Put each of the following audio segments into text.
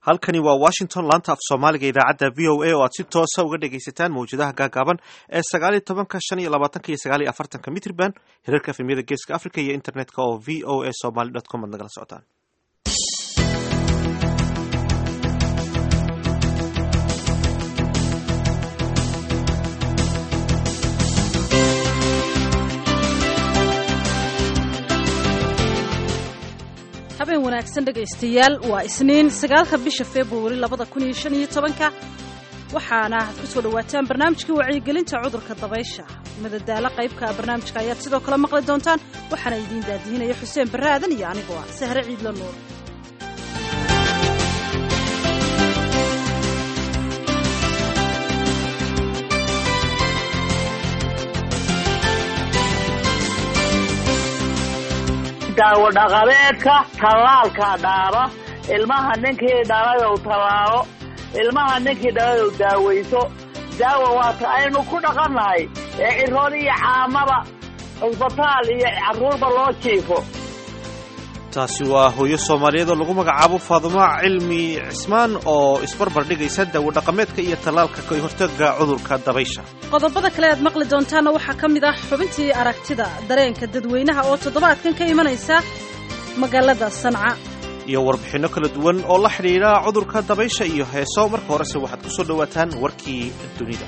halkani waa washington laanta af soomaaliga idaacadda v o a oo aad si toosa uga dhegaysataan mawjadaha gaagaaban ee sagaaliyo tobanka shan iyo labaatanka iyo sagaal iyo afartanka mitrban hirarka efemyada geeska africa iyo internetka oo v o a somaly dot com ad nagala socotaan habeen wanaagsan dhegaystayaal waa isniin sagaalka bisha februari labada kun iyo shan iyo tobanka waxaana aad ku soo dhowaataan barnaamijkii wacyigelinta cudurka dabaysha madadaalo qaybka barnaamijka ayaad sidoo kale maqli doontaan waxaana idiin daadihinaya xuseen barre aadan iyo anigoo ah sahre ciidla nuur daawo dhaqameedka tallaalkaa dhaaba ilmaha ninkii dhalayow tallaalo ilmaha ninkii dhalayow daawayso daawa waata aynu ku dhaqannahay ee ciroon iyo caamaba cusbitaal iyo carruurba loo jiifo taasi waa hooyo soomaaliyeed oo lagu magacaabo faadumo cilmi cismaan oo isbarbar dhigaysa daawo dhaqameedka iyo tallaalka ka hortaga cudurka dabaysha qodobada kale aad maqli doontaanna waxaa ka mid ah xubintii aragtida dareenka dadweynaha oo toddobaadkan ka imanaysa magaalada sanca iyo warbixinno kala duwan oo la xidhiidha cudurka dabaysha iyo heeso marka horese waxaad ku soo dhowaataan warkii dunida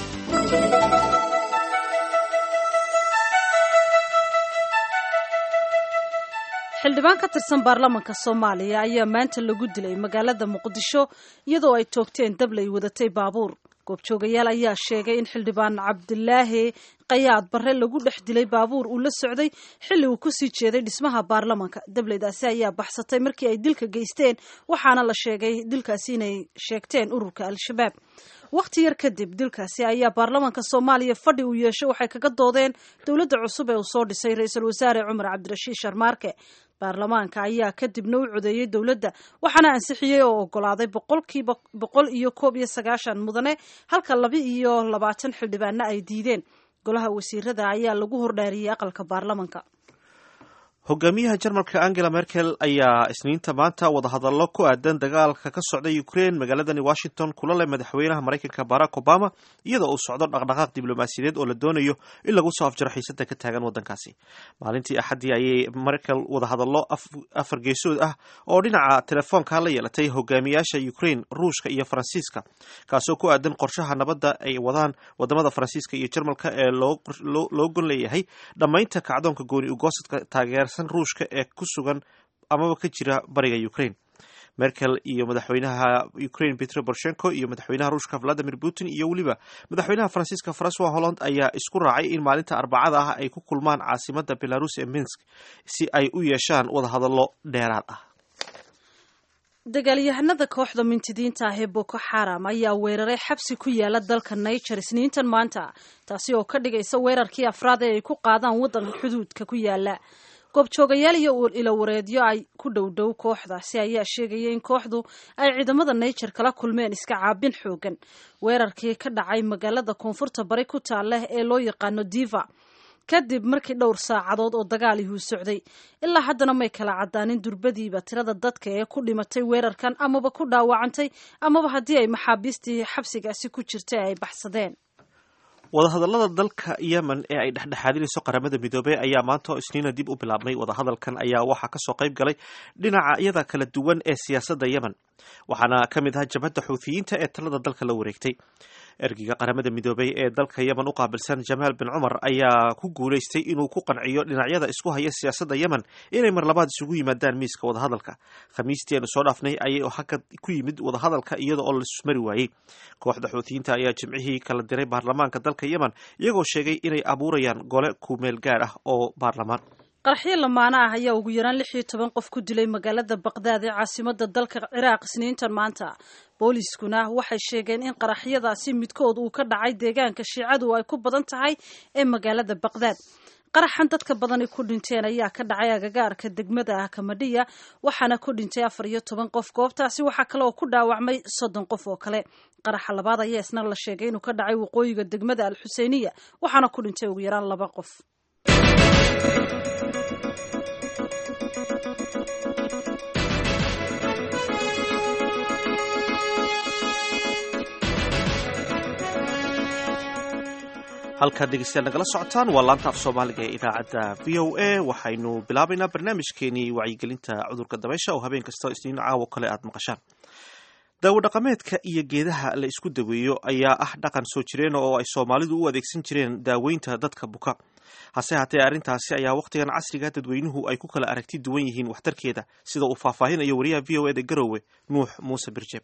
xildhibaan ka tirsan baarlamaanka soomaaliya ayaa maanta lagu dilay magaalada muqdisho iyadoo ay toogteen dablay wadatay baabuur goobjoogayaal ayaa sheegay in xildhibaan cabdilaahi qayaad barre lagu dhex dilay baabuur uu la socday xilli uu kusii jeeday dhismaha baarlamaanka dableydaasi ayaa baxsatay markii ay dilka geysteen waxaana la sheegay dilkaasi inay sheegteen ururka al-shabaab wakhti yar kadib dilkaasi ayaa baarlamaanka soomaaliya fadhi uu yeeshay waxay kaga doodeen dowladda cusub ee uu soo dhisay ra-iisul wasaare cumar cabdirashiid sharmaarke baarlamaanka ayaa kadibna u codeeyey dowladda waxaana ansixiyey oo ogolaaday boqolkiiba boqol iyo koob iyo sagaashan mudane halka laba iyo labaatan xildhibaanna ay diideen golaha wasiirada ayaa lagu hordhaariyey aqalka baarlamaanka hogaamiyaha jarmalka angela merkel ayaa isniinta maanta wadahadallo ku aadan dagaalka ka socda ukraine magaaladani washington kula leh madaxweynaha maraykanka barack obama iyadoo uu socdo dhaqdhaqaaq diblomaasiyadeed oo la doonayo in lagu soo afjaro xiisada ka taagan wadankaasi maalintii axaddii ayay merkel wadahadallo afar geesood ah oo dhinaca telefoonka la yeelatay hogaamiyaasha ukraine ruushka iyo faransiiska kaasoo ku aadan qorshaha nabadda ay wadaan wadamada faransiiska iyo jarmalka ee loo gon leeyahay dhammaynta kacdoonka gooni ugoosadka taageersan ruushka ee ku sugan amaba ka jira bariga ukraine merkel iyo madaxweynaha ukraine petro borshenko iyo madaxweynaha ruushka valadimir putin iyo weliba madaxweynaha faransiiska francois holland ayaa isku raacay in maalinta arbacada ah ay ku kulmaan caasimada belarus ee minsk si ay u yeeshaan wadahadallo dheeraad ah dagaalyahanada kooxda mintidiinta ah ee boko xaram ayaa weeraray xabsi ku yaala dalka niger isniintan maanta taasi oo ka dhigaysa weerarkii afraad ee ay ku qaadaan waddanka xuduudka ku yaala goobjoogayaal iyo ilawareedyo ay ku dhowdhow kooxdaasi ayaa sheegaya in kooxdu ay ciidamada niger kala kulmeen iska caabin xoogan weerarkii ka dhacay magaalada koonfurta bari ku taalleh ee loo yaqaano diva kadib markii dhowr saacadood oo dagaal ihuu socday ilaa haddana may kala caddaanin durbadiiba tirada dadka ee ku dhimatay weerarkan amaba ku dhaawacantay amaba haddii ay maxaabiistii xabsigaasi ku jirtay ay baxsadeen wadahadallada dalka yemen ee ay dhexdhexaadinayso qaramada midoobey ayaa maanta oo isniina dib u bilaabmay wadahadalkan ayaa waxaa kasoo qayb galay dhinacyada kala duwan ee siyaasadda yemen waxaana ka mid ah jabhadda xuuthiyiinta ee talada dalka la wareegtay ergeyga qaramada midoobey ee dalka yemen u qaabilsan jamaal bin cumar ayaa ku guulaystay inuu ku qanciyo dhinacyada isku haya siyaasadda yemen inay mar labaad isugu yimaadaan miiska wadahadalka khamiistii aanu soo dhaafnay ayay hakad ku yimid wadahadalka iyada oo laismari waayey kooxda xuutiyiinta ayaa jimcihii kala diray baarlamaanka dalka yemen iyagoo sheegay inay abuurayaan gole kumeel gaar ah oo baarlamaan qaraxyo lamaana ah ayaa ugu yaraan lix iyo toban qof ku dilay magaalada baqdaad ee caasimada dalka ciraaq isniintan maanta booliiskuna waxay sheegeen in qaraxyadaasi midkood uu ka dhacay deegaanka shiicadu ay ku badan tahay ee magaalada baqdaad qaraxan dadka badani ku dhinteen ayaa ka dhacay agagaarka degmada ah kamadhiya waxaana ku dhintay afar iyo toban qof goobtaasi waxaa kale oo ku dhaawacmay soddon qof oo kale qaraxa labaad ayaa isna la sheegay inuu ka dhacay waqooyiga degmada al xuseyniya waxaana ku dhintay ugu yaraan laba qof halkaad dhegeystayaal nagala socotaan waa laanta af soomaaliga ee idaacadda v o a waxaynu bilaabaynaa barnaamijkeenii wacyigelinta cudurka dabaysha oo habeen kastoo isniin caawo kale aad maqashaan daawo dhaqameedka iyo geedaha la isku daweeyo ayaa ah dhaqan soo jireen oo ay soomaalidu u adeegsan jireen daaweynta dadka buka hase haatee arrintaasi ayaa wakhtigan casriga dadweynuhu ay ku kala aragti duwan yihiin waxtarkeeda sida uu faahfaahinayo wariyaha v o eda garowe nuux muuse birjeeb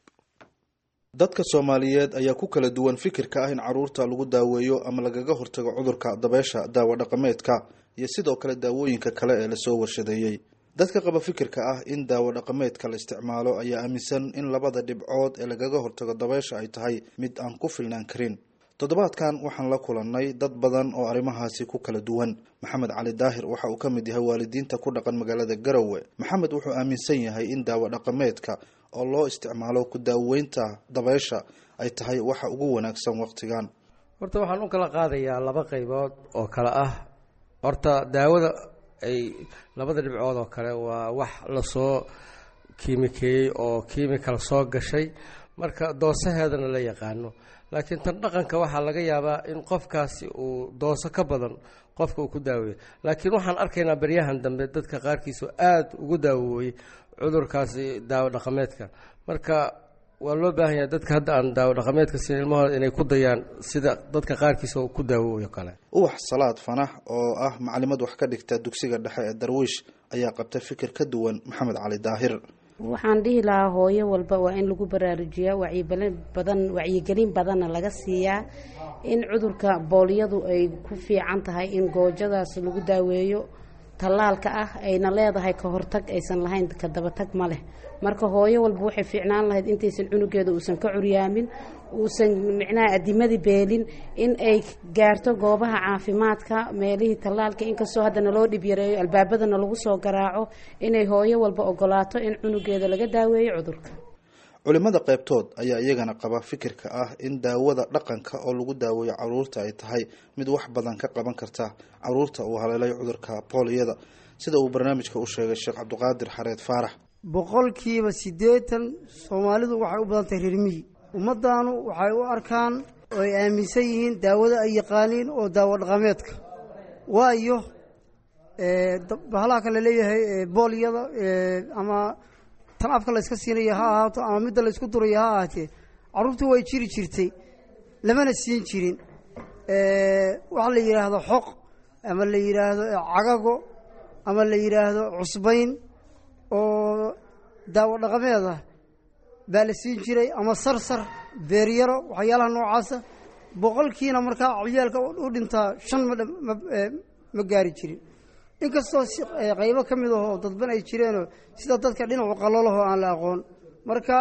dadka soomaaliyeed ayaa ku kala duwan fikirka ah in caruurta lagu daaweeyo ama lagaga hortago cudurka dabeysha daawo dhaqameedka iyo sidoo kale daawooyinka kale ee lasoo warshadeeyey dadka qaba fikirka ah in daawo dhaqameedka la isticmaalo ayaa aaminsan in labada dhibcood ee lagaga hortago dabeysha ay tahay mid aan ku filnaan karin toddobaadkan waxaan la kulannay dad badan oo arrimahaasi ku kala duwan maxamed cali daahir waxa uu ka mid yahay waalidiinta ku dhaqan magaalada garowe maxamed wuxuu aaminsan yahay in daawo dhaqameedka oo loo isticmaalo ku daaweynta dabeysha ay tahay waxa ugu wanaagsan wakhtigan horta waxaan u kala qaadayaa laba qaybood oo kale ah horta daawada ay labada dhibcood oo kale waa wax lasoo kiimikeeyey oo kiimikal soo gashay marka doosaheedana la yaqaano laakiin tan dhaqanka waxaa laga yaabaa in qofkaasi uu dooso ka badan qofka uu ku daaweeyo laakiin waxaan arkaynaa baryahan dambe dadka qaarkiisu aada ugu daawooyey cudurkaasi daawo dhaqameedka marka waa loo baahan yahay dadka hadda aan daawo dhaqameedka siin ilmahooda inay ku dayaan sida dadka qaarkiisa uu ku daawooyo kale uwax salaad fanax oo ah macalimad wax ka dhigta dugsiga dhexe ee darwiish ayaa qabta fikir ka duwan maxamed cali daahir waxaan dhihi lahaa hooyo walba waa in lagu baraarujiyaa wacyibalin badan wacyigelin badanna laga siiyaa in cudurka booliyadu ay ku fiican tahay in goojadaas lagu daaweeyo tallaalka ah ayna leedahay ka hortag aysan lahayn ka dabatag ma leh marka hooyo walba waxay fiicnaan lahayd intaysan cunugeeda uusan ka curyaamin uusan micnaha adimadii beelin in ay gaarto goobaha caafimaadka meelihii tallaalka inkastoo haddana loo dhib yareeyo albaabadana lagu soo garaaco inay hooyo walba ogolaato in cunugeeda laga daaweeyo cudurka culimada qaybtood ayaa iyagana qaba fikirka ah in daawada dhaqanka oo lagu daaweeyo caruurta ay tahay mid wax badan ka qaban karta caruurta uu haleelay cudurka booliyada sida uu barnaamijka u sheegay sheekh cabdiqaadir xareed faarax boqolkiiba siddeetan soomaalidu waxay u badan tahay reermiyi ummaddaanu waxay u arkaan oo ay aaminsan yihiin daawada ay yaqaaniin oo daawo dhaqameedka waayo bahalaha kale leeyahay boolyada ama tan afka la yska siinaya ha ahaato ama midda la ysku duraya ha ahaatee carruurtu way jiri jirtay lamana siin jirin waxa la yidhaahdo xoq ama la yidhaahdo cagago ama la yidhaahdo cusbayn oo daawo dhaqameed ah baa la siin jiray ama sarsar beeryaro waxyaalaha noocaasa boqolkiina markaa ciyaalka u dhintaa shan ma gaari jirin inkastoo qaybo ka mid ahoo dadban ay jireenoo sida dadka dhinacu qalolahoo aan la aqoon marka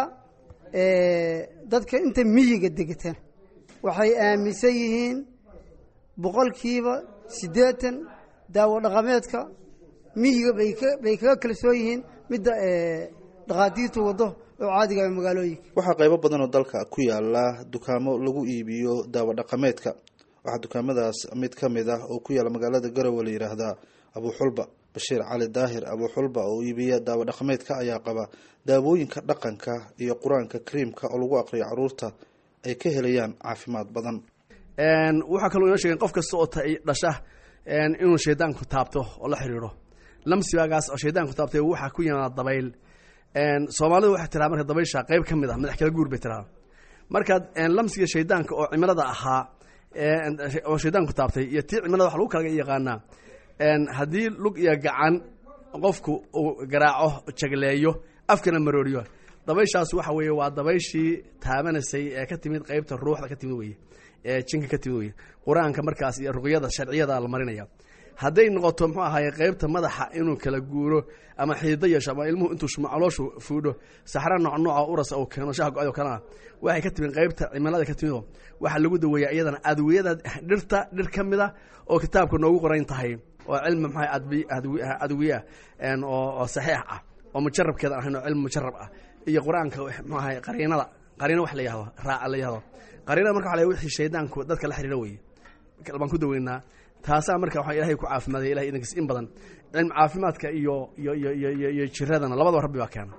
dadka inta miyiga degata waxay aaminsan yihiin boqolkiiba siddeetan daawo dhaqameedka miyiga bay kaga kalsoon yihiin midda dhaqaatiirtu waddo oo caadiga magaalooyinka waxaa qaybo badan oo dalka ku yaala dukaamo lagu iibiyo daawo dhaqameedka waxaa dukaamadaas mid ka mid ah oo ku yaala magaalada garowe la yidhaahdaa abuuxulba bashiir cali daahir abuuxulba oo iibiya daawo dhaqameedka ayaa qaba daawooyinka dhaqanka iyo qur-aanka kariimka oo lagu aqriyo caruurta ay ka helayaan caafimaad badan waxaa kaloo inoo sheegen qof kasta oo dhasha inuu shaydaanku taabto oo la xiriiro lamsigaagaas oo shaydaanku taabtay waxaa ku yimaada dabayl soomaalidu waxay tiraa marka dabaysha qayb ka mid ah madax kala guur bay tiraa markaad lamsiga shaydaanka oo cimilada ahaa oo shaydaanku taabtay iyo tii cimilada waxa lagu kala yaqaanaa haddii lug iyo gacan qofku uu garaaco jagleeyo afkana marooriyo dabayshaas waxa weeye waa dabayshii taabanaysay ee ka timid qeybta ruuxda ka timid weye ee jinka ka timid weye qur-aanka markaas iyo ruqyada sharciyada la marinaya hadday noqoto muxuu ahaye qeybta madaxa inuu kala guuro ama xidido yeesho ama ilmuhu intuu calooshu fuudho saxra nooc nooca uras uu keeno shaha go-ad oo kalena waxay ka timid qeybta cimilada ka timid waxaa lagu daweeyaa iyadana adwiyada dhirta dhir ka mid a oo kitaabka noogu qoran tahay oo cilmi maxaa adwiya oo saxiix ah oo mujarabkeeda ahayn oo cilmi mujarab ah iyo qur-aanka muxuu ahay qariinada qariino wax la yahdo raaca la yahdo qariinada marka waxa la wixii shaydaanku dadka la xiriira weye baan ku daweynaa taasaa marka waxaa ilahay ku caafimaadaya ilahay idankiis in badan cilmi caafimaadka iyo iyo iyo iyo iyo jiradana labadaba rabbi baa keena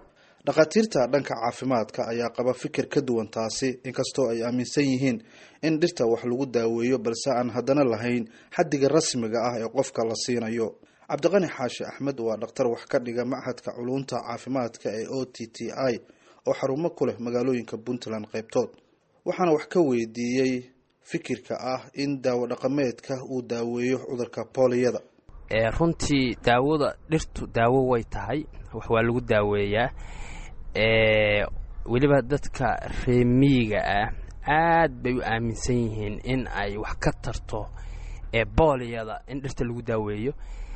dhakhaatiirta dhanka caafimaadka ayaa qaba fikir ka duwan taasi inkastoo ay aaminsan yihiin in dhirta wax lagu daaweeyo balse aan haddana lahayn xaddiga rasmiga ah ee qofka la siinayo cabdiqani xaashi axmed waa dhakhtar wax ka dhiga machadka culunta caafimaadka ee o t t i oo xarumo ku leh magaalooyinka puntland qaybtood waxaana wax ka weydiiyey fikirka ah in daawo dhaqameedka uu daaweeyo cudurka booliyada runtii daawada dhirtu daawo way tahay wax waa lagu daaweeyaa weliba dadka reemiyiga ah aad bay u aaminsan yihiin in ay wax ka tarto booliyada in dhirta lagu daaweeyo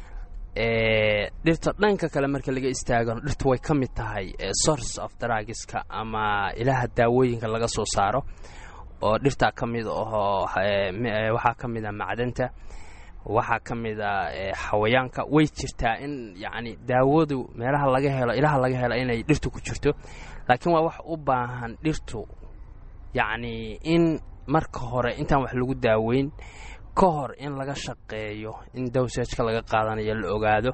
dhirta dhanka kale marka laga istaagano dhirtu way ka mid tahay source of dragiska ama ilaha daawooyinka laga soo saaro oo dhirtaa ka mid ahoo waxaa ka mid a macdanta waxaa ka mid a xawayaanka way jirtaa in yacni daawadu meelaha laga helo ilaha laga helo inay dhirtu ku jirto laakiin waa wax u baahan dhirtu yacni in marka hore intaan wax lagu daaweyn ka hor in laga shaqeeyo in dowsajka laga qaadanayo la ogaado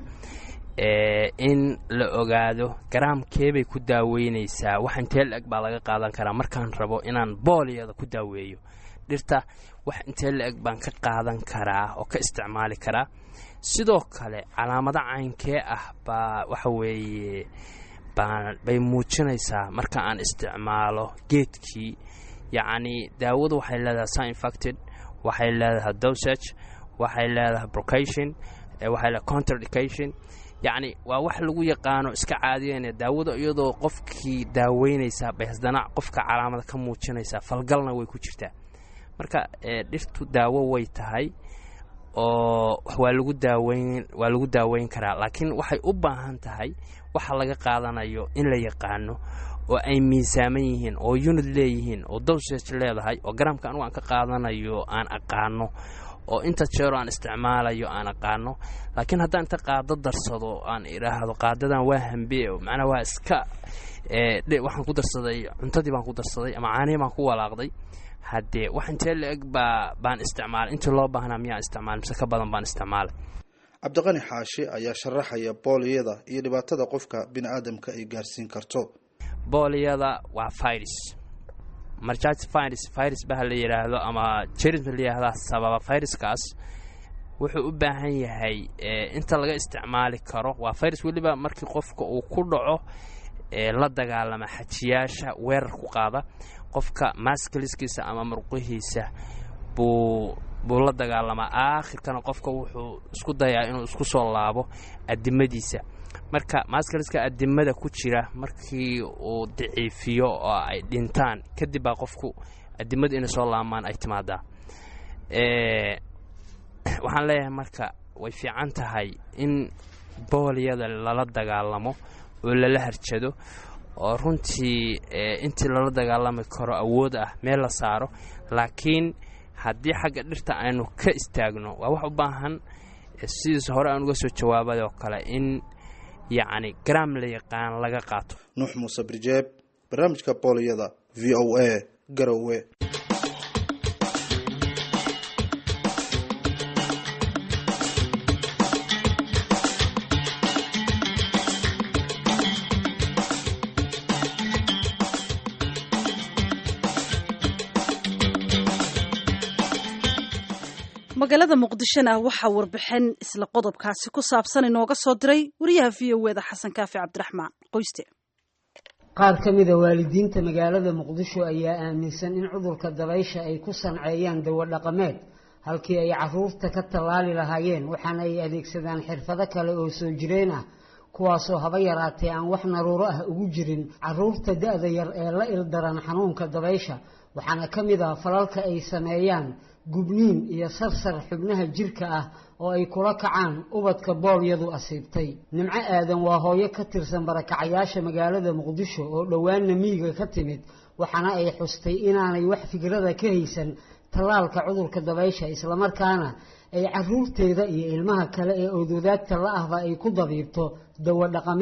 in la ogaado garaamkeebay ku daaweynaysaa wax intee la-eg baa laga qaadan karaa markaan rabo inaan booliyada ku daaweeyo dhirta wax intee la-eg baan ka qaadan karaa oo ka isticmaali karaa sidoo kale calaamado caynkee ah baa waxa weeye bay muujinaysaa marka aan isticmaalo geedkii yacni daawadu waxay leedahay sinfacted waxay leedahay dosage waxay leedahay brocation waxay leedahay contradication yacni waa wax lagu yaqaano iska caadiyeyna daawada iyadoo qofkii daaweynaysaa bay hasdana qofka calaamada ka muujinaysaa falgalna way ku jirtaa marka dhirtu daawo way tahay oo waa lagu daaweyn waa lagu daaweyn karaa laakiin waxay u baahan tahay waxa laga qaadanayo in la yaqaano oo ay miisaaman yihiin oo unid leeyihiin oo dosage leedahay oo garaamka anugu aan ka qaadanayo aan aqaano oo inta jeero aan isticmaalayo aan aqaano laakiin haddaan inta qaado darsado aan idhaahdo qaadadan waa hambe macnaa waa iska waxaan ku darsaday cuntadii baan ku darsaday ama caanihii baan ku walaaqday haddee wax intee la-eg baa baan isticmaalay intii loo baahnaa miyaan isticmaalay mise ka badan baan isticmaalay cabdiqani xaashi ayaa sharaxaya booliyada iyo dhibaatada qofka bini aadamka ay gaarsiin karto booliyada waa virus marjaj virus virus baha la yidhaahdo ama jerisma la yidhaahdaa sababa viruskaas wuxuu u baahan yahay inta laga isticmaali karo waa virus weliba markii qofka uu ku dhaco la dagaalama xajiyaasha weerar ku qaada qofka maskaliskiisa ama murqihiisa buu buu la dagaalamaa aakhirkana qofka wuxuu isku dayaa inuu isku soo laabo adimadiisa marka maskaliska adimada ku jira markii uu daciifiyo oo ay dhintaan kadib baa qofku adimadu inay soo laamaan ay timaadaa waxaan leeyahay marka way fiican tahay in booliyada lala dagaalamo oo lala harjado oo runtii intii lala dagaalami karo awood ah meel la saaro laakiin haddii xagga dhirta aynu ka istaagno waa wax u baahan sidiis hore aan uga soo jawaabay oo kale in yacni garaam la yaqaan laga qaato nuux muuse birjeeb barnaamijka booliyada v o a garowe magaalada muqdishona waxaa warbixin isla qodobkaasi ku saabsan inooga soo diray wariyaha v o eda xasan kaafi cabdiraxmaan qoyste qaar ka mida waalidiinta magaalada muqdisho ayaa aaminsan in cudurka dabaysha ay ku sanceeyaan dawo dhaqameed halkii ay caruurta ka tallaali lahaayeen waxaana ay adeegsadaan xirfado kale oo soo jireen ah kuwaasoo haba yaraatee aan wax naruuro ah ugu jirin caruurta da-da yar ee la ildaran xanuunka dabaysha waxaana ka mid ah falalka ay sameeyaan gubniin iyo sarsar xubnaha jirka ah oo ay kula kacaan ubadka boolyadu asiibtay nimco aadan waa hooyo ka tirsan barakacayaasha magaalada muqdisho oo dhowaanna miyiga ka timid waxaana ay xustay inaanay wax fikrada ka haysan tallaalka cudurka dabaysha islamarkaana ay caruurteeda iyo ilmaha kale ee ododaagta la ahba ay ku dabiibto dawo dhaqameed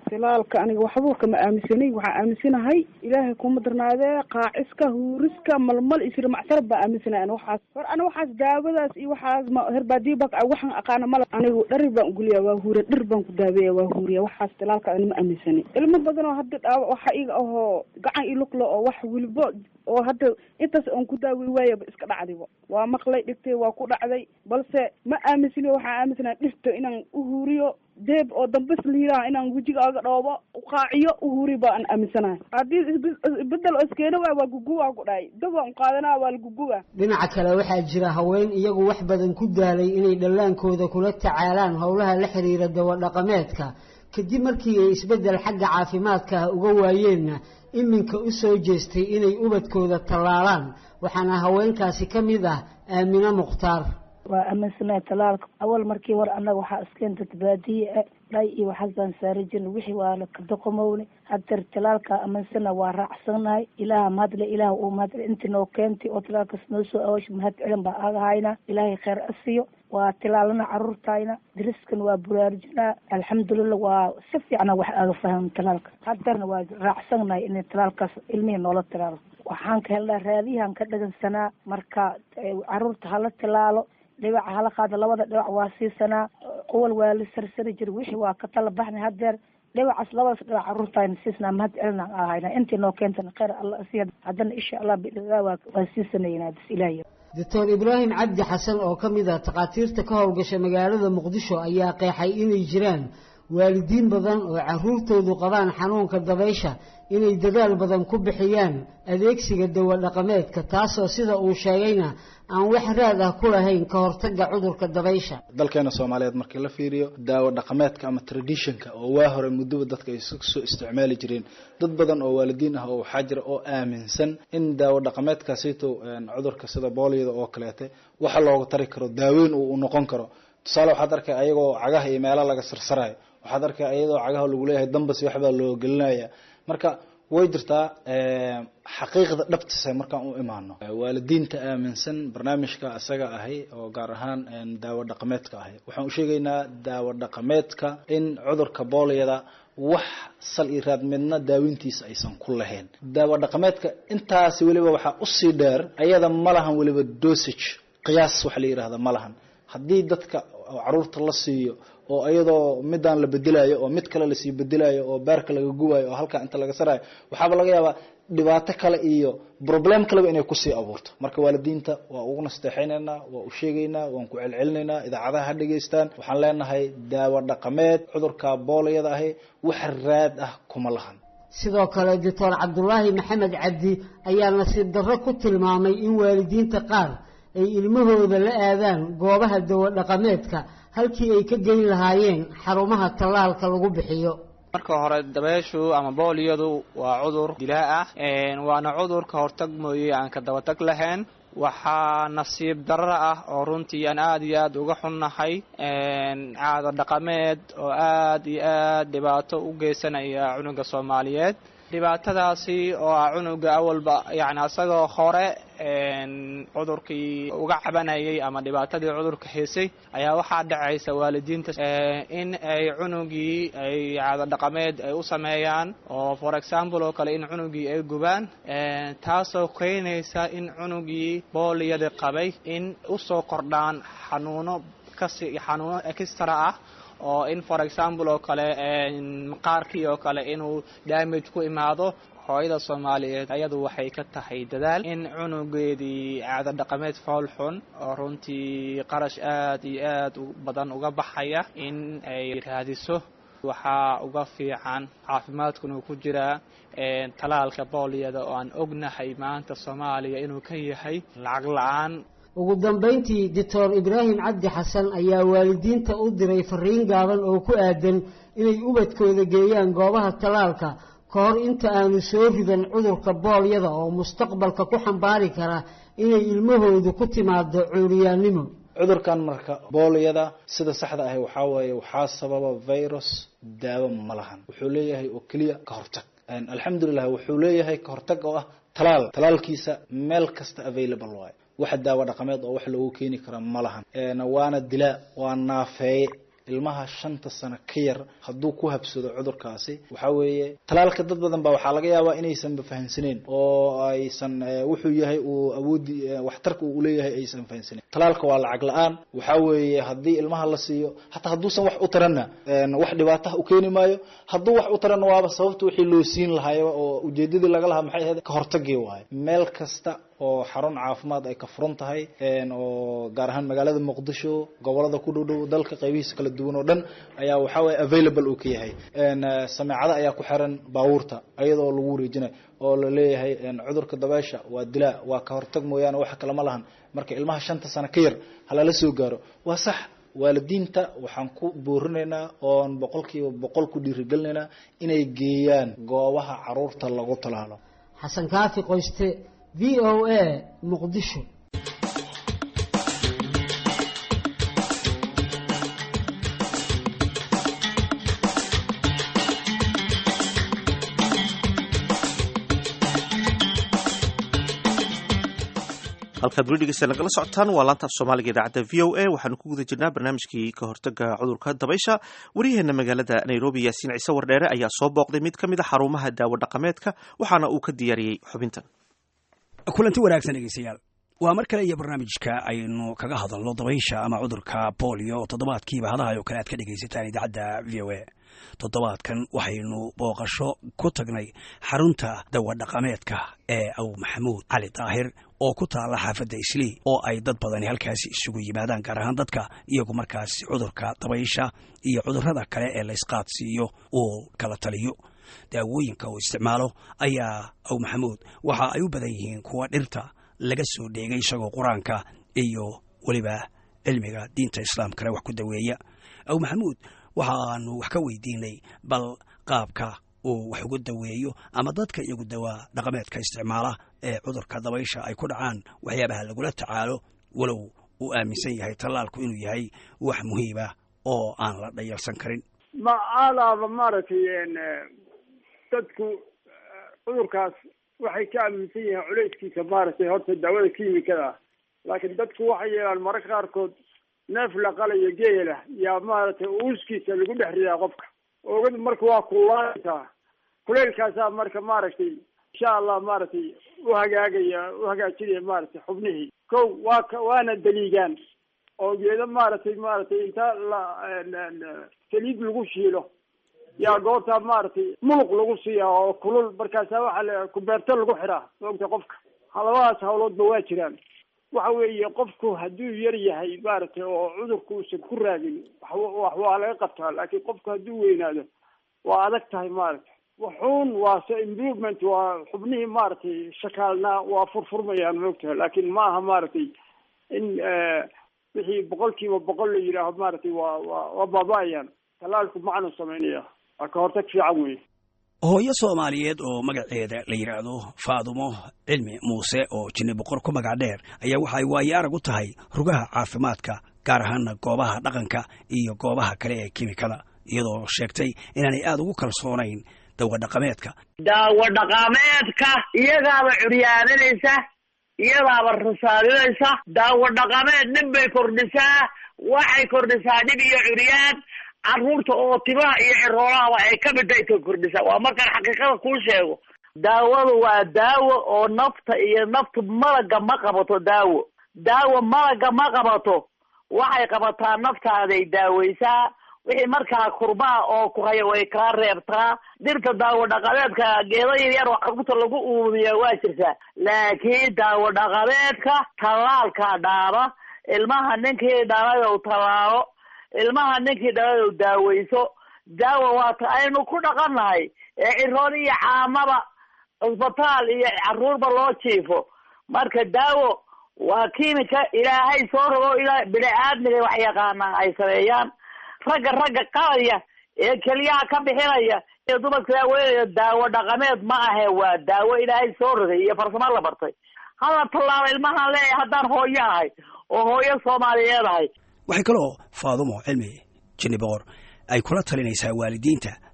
silaalka aniga waxba kama aaminsanay waxaa aaminsanahay ilaahay kuma darnaadee qaaciska huuriska malmal iyo sirmacsar baa aaminsanay an waxaas hor ana waxaas daawadaas iyo waxaas ma herbaadiba waxaan aqaana mala anigu dhari baan uguliya waa huuriya dhir baan ku daaweeya waa huuriya waxaas silaalka ani ma aaminsanay ilmo badan oo hadda dhaawa waxa iga ahoo gacan ilugla oo wax welibo oo hadda intaas oon ku daawey waayaba iska dhacdiba waa maqlay dhigtay waa ku dhacday balse ma aaminsani waxaan aaminsana dhirta inaan uhuuriyo deeb oo dambes liiraa inaan wejigaaga dhoobo uqaaciyo uhuuri baan aaminsanahay haddii bedel oo iskeena waay waa guguwaa ku dhahay dab waan uqaadanaa waa laguguwa dhinaca kale waxaa jira haween iyagu wax badan ku daalay inay dhallaankooda kula tacaalaan howlaha la xiriira dawadhaqameedka kadib markii ay isbeddel xagga caafimaadka ah uga waayeenna iminka u soo jeestay inay ubadkooda tallaalaan waxaana haweenkaasi ka mid ah aamine mukhtaar waa aaminsanahay talaalka awal markii war annaga waxaa iskeenta baadiye dhay iyo waxaas baan saari jirnay wixii waa lakadaqomowne haddeer talaalka aaminsana waa raacsannahay ilaaha mahadle ilaah uu mahadle intii noo keentay oo talaalkaas noo soo awoosh mahad celin baa aga hayna ilaahay kheyr asiyo waa tilaalana caruurtayna dariskan waa buraarujinaa alxamdulilah waa si fiicna wax aga faham talaalka haddeerna waa raacsannahay in talaalkaas ilmihii noola tilaalo waxaan ka helnaa raadiyahan ka dhagansanaa marka caruurta hala tilaalo dhibaca hala qaado labada dhibac waa siisanaa qowal waa la sarsari jira wixii waa ka tala baxnay haddeer dhibacaas labadaas dhibac caruurtayna siisnaa mahad celinaan ahayna intii noo keentana kheyr alla asiya haddana insha allah bidhaa waa waa siisanaynaa bis ilaahiy doctor ibraahim cabdi xasan oo ka mid ah takhaatiirta ka howlgasha magaalada muqdisho ayaa qeexay inay jiraan waalidiin badan oo caruurtoodu qabaan xanuunka dabaysha inay dadaal badan ku bixiyaan adeegsiga dawa dhaqameedka taasoo sida uu sheegayna aan wax raad ah ku lahayn ka hortagga cudurka dabaysha dalkeena soomaaliyeed markii la fiiriyo daawo dhaqameedka ama traditionka oo waa hore muddoba dadka ay soo isticmaali jireen dad badan oo waalidiin ah oo waxaa jira oo aaminsan in daawo dhaqameedkaasito cudurka sida booliyada oo kaleete waxa looga tari karo daaweyn uu noqon karo tusaale waxaad arkay ayagoo cagaha iyo meela laga sarsarayo waxaad arkay ayadoo cagaha lagu leeyahay dambas waxbaa loo gelinaya marka way jirtaa xaqiiqda dhabtiisa markaan u imaano waalidiinta aaminsan barnaamijka isaga ahi oo gaar ahaan daawo dhaqameedka ahi waxaan u sheegaynaa daawo dhaqameedka in cudurka booliyada wax sal iyo raad midna daawintiisa aysan ku lahayn daawo dhaqameedka intaasi weliba waxaa usii dheer ayada ma lahan weliba dosage qiyaas waxa la yidhahda ma lahan haddii dadka caruurta la siiyo oo iyadoo midaan la bedelayo oo mid kale lasii bedelayo oo beerka laga gubayo oo halkaa inta laga sarayo waxaaba laga yaabaa dhibaato kale iyo problem kaleba inay kusii abuurto marka waalidiinta waa ugu nasteexaynaynaa waa u sheegaynaa waan ku celcelinaynaa idaacadaha ha dhegaystaan waxaan leenahay daawo dhaqameed cudurka booliyada ahi wax raad ah kuma lahan sidoo kale doctor cabdulaahi maxamed cabdi ayaa nasiib darro ku tilmaamay in waalidiinta qaar ay ilmahooda la aadaan goobaha dawo dhaqameedka halkii ay ka geyn lahaayeen xarumaha tallaalka lagu bixiyo marka hore dabeeshu ama booliyadu waa cudur dilaa ah waana cudur ka hortag mooye aan ka dabatag lahayn waxaa nasiib darro ah oo runtii aan aada iyo aada uga xunnahay caado dhaqameed oo aada iyo aada dhibaato u geysanaya cunuga soomaaliyeed dhibaatadaasi oo ah cunuga awalba yani asagoo hore cudurkii uga cabanayay ama dhibaatadii cudurka haysay ayaa waxaa dhacaysa waalidiinta in ay cunugii ay caado dhaqameed ay u sameeyaan oo for example oo kale in cunugii ay gubaan taasoo keenaysa in cunugii booliyada qabay in usoo kordhaan xanuuno kasi xanuuno extra ah oo in for example oo kale maqaarkii oo kale inuu damage ku imaado hooyada soomaaliyeed ayadu waxay ka tahay dadaal in cunugeedii caado dhaqameed fool xun oo runtii qarash aad iyo aad u badan uga baxaya in ay raadiso waxaa uga fiican caafimaadkuna ku jiraa talaalka booliyada oo aan ognahay maanta soomaaliya inuu ka yahay lacag la-aan ugu dambayntii doctor ibraahim cabdi xasan ayaa waalidiinta u diray fariin gaaban oo ku aadan inay ubadkooda geeyaan goobaha tallaalka ka hor inta aanu soo ridan cudurka boolyada oo mustaqbalka ku xambaari kara inay ilmahoodu ku timaado cuuriyaannimo cudurkan marka booliyada sida saxda ahi waxaa weeye waxaa sababa virus daawo ma lahan wuxuu leeyahay oo keliya ka hortag alxamdulilah wuxuu leeyahay ka hortag oo ah talaal talaalkiisa meel kasta available waayo waxa daawo dhaqameed oo wax loogu keeni kara ma lahan waana dilaa waa naafeeye ilmaha shanta sano ka yar hadduu ku habsado cudurkaasi waxaa weeye talaalka dad badan baa waxaa laga yaabaa inaysanba fahamsaneyn oo aysan wuxuu yahay uu awoodi waxtarka uu leeyahay aysan fahamsaneyn talaalka waa lacag la-aan waxaa weeye haddii ilmaha la siiyo hataa hadduusan wax u taranna wax dhibaataha u keeni maayo hadduu wax u taranna waaba sababta wixii loo siin lahayo oo ujeedadii laga lahaa maxay ahayd ka hortagii waayo meel kasta oo xarun caafimaad ay ka furan tahay oo gaar ahaan magaalada muqdisho gobolada ku dhow dhow dalka qaybihiisa kala duwan oo dhan ayaa waxaa waye available uu ka yahay sameecada ayaa ku xiran baabuurta iyadoo lagu wareejinayo oo la leeyahay cudurka dabeesha waa dilaa waa ka hortag mooyaane wax kalama lahan marka ilmaha shanta sano ka yar halala soo gaaro waa sax waalidiinta waxaan ku boorinaynaa oon boqolkiiba boqol ku dhiirigelinaynaa inay geeyaan goobaha caruurta lagu talaalo xasan kaafi qoyste v o a muqdisho halkaad weli dhegeysta nagala socotaan waa laanta af soomaaliga idaacadda v o a waxaanu ku guda jirnaa barnaamijkii ka hortaga cudurka dabaysha waryaheena magaalada nairobi yaasiin ciise wardheere ayaa soo booqday mid ka mid a xarumaha daawo dhaqameedka waxaana uu ka diyaariyey xubintan kulanti wanaagsan dhegeystayaal waa mar kale iyo barnaamijka aynu kaga hadalno dabaysha ama cudurka bolio oo toddobaadkiiba hadahay oo kale aad ka dhegaysataan idaacadda v o a toddobaadkan waxaynu booqasho ku tagnay xarunta dawadhaqameedka ee aw maxamuud cali daahir oo ku taalla xaafadda islii oo ay dad badani halkaasi isugu yimaadaan gaar ahaan dadka iyagu markaas cudurka dabaysha iyo cudurrada kale ee laysqaadsiiyo uu kala taliyo daawooyinka uu isticmaalo ayaa aw maxamuud waxa ay u badan yihiin kuwa dhirta laga soo dheegay isagoo qur-aanka iyo weliba cilmiga diinta islaamkana wax ku daweeya aw maxamuud waxaanu wax ka weydiinay bal qaabka uu wax ugu daweeyo ama dadka iyagu dawaa dhaqameedka isticmaala ee cudurka dabaysha ay ku dhacaan waxyaabaha lagula tacaalo walow uu aaminsan yahay tallaalku inuu yahay wax muhiima oo aan la dhayalsan karin ma alaaba maaragtay dadku cudurkaas waxay ka aaminsan yihiin culayskiisa maaragtay horta daawada kiimikada ah laakiin dadku waxay yeelaan mararka qaarkood neef la qalayo geela yaa maaragtay uuskiisa lagu dhex ridaa qofka oogadu marka waa kulaanaysaa kuleylkaasaa marka maaragtay insha allah maaragtay uhagaagaya uhagaajinaya maaragtay xubnihii ko waa ka waana daliigaan oo geedo maaragtay maaragtay inta la saliid lagu shiilo yaa goortaa maaragtay muluq lagu siiyaa oo kulul markaasa waxaa la kubeerto lagu xiraa maogta qofka labadaas hawloodba waa jiraan waxa weeye qofku hadduu yar yahay maaragtay oo cudurku uusan ku raagin wax waa laga qabtaa laakiin qofku hadduu weynaado waa adag tahay maaragtay wuxuun waa se improvement waa xubnihii maaragtay shakaalnaa waa furfurmayaan maogtahay laakiin ma aha maaragtay in wixii boqol kiiba boqol la yidhaaho maaragtay waa waa waa baaba-ayaan talaalku macnu samaynaya waa ka hortag fiican weeye hooyo soomaaliyeed oo magaceeda la yidhaahdo faadumo cilmi muuse oo jinni boqor ku magac dheer ayaa waxa ay waayo arag u tahay rugaha caafimaadka gaar ahaana goobaha dhaqanka iyo goobaha kale ee kimikada iyadoo sheegtay inaanay aada ugu kalsoonayn dawa dhaqameedka daawo dhaqameedka iyagaaba curyaaninaysa iyadaaba rasaalinaysa daawo dhaqameed dhib bay kordhisaa waxay kordhisaa dhib iyo curyaan carruurta oo timaha iyo ciroolahaba ay ka mid tahay ka kordhisaa waa markaan xaqiiqada kuu sheego daawadu waa daawo oo nafta iyo naftu malaga ma qabato daawo daawo malaga ma qabato waxay qabataa naftaaday daaweysaa wixii markaa kurbaa oo ku haya way kaa reebtaa dhirta daawo dhaqameedka geedo yaryar oo carruurta lagu uumiya waa jirtaa laakiin daawo dhaqameedka tallaalkaa dhaaba ilmaha ninkii dhalayow tallaalo ilmaha ninkii dhalayow daaweyso daawo waata aynu ku dhaqannahay ee ciroon iyo caamaba cusbitaal iyo carruurba loo jiifo marka daawo waa kiimika ilaahay soo rogo ilaa bini aadmiga wax yaqaanaa ay sameeyaan ragga ragga qalaya ee keliyaha ka bixinaya ee dumarka daaweynaya daawo dhaqameed ma ahe waa daawo ilaahay soo rogay iyo farsamo la bartay hala tallaalo ilmahaan leeyahay haddaan hooyo ahay oo hooyo soomaaliyeed ahay waxay kaloo faadumo cilmi jinni boqor ay kula talinaysaa waalidiinta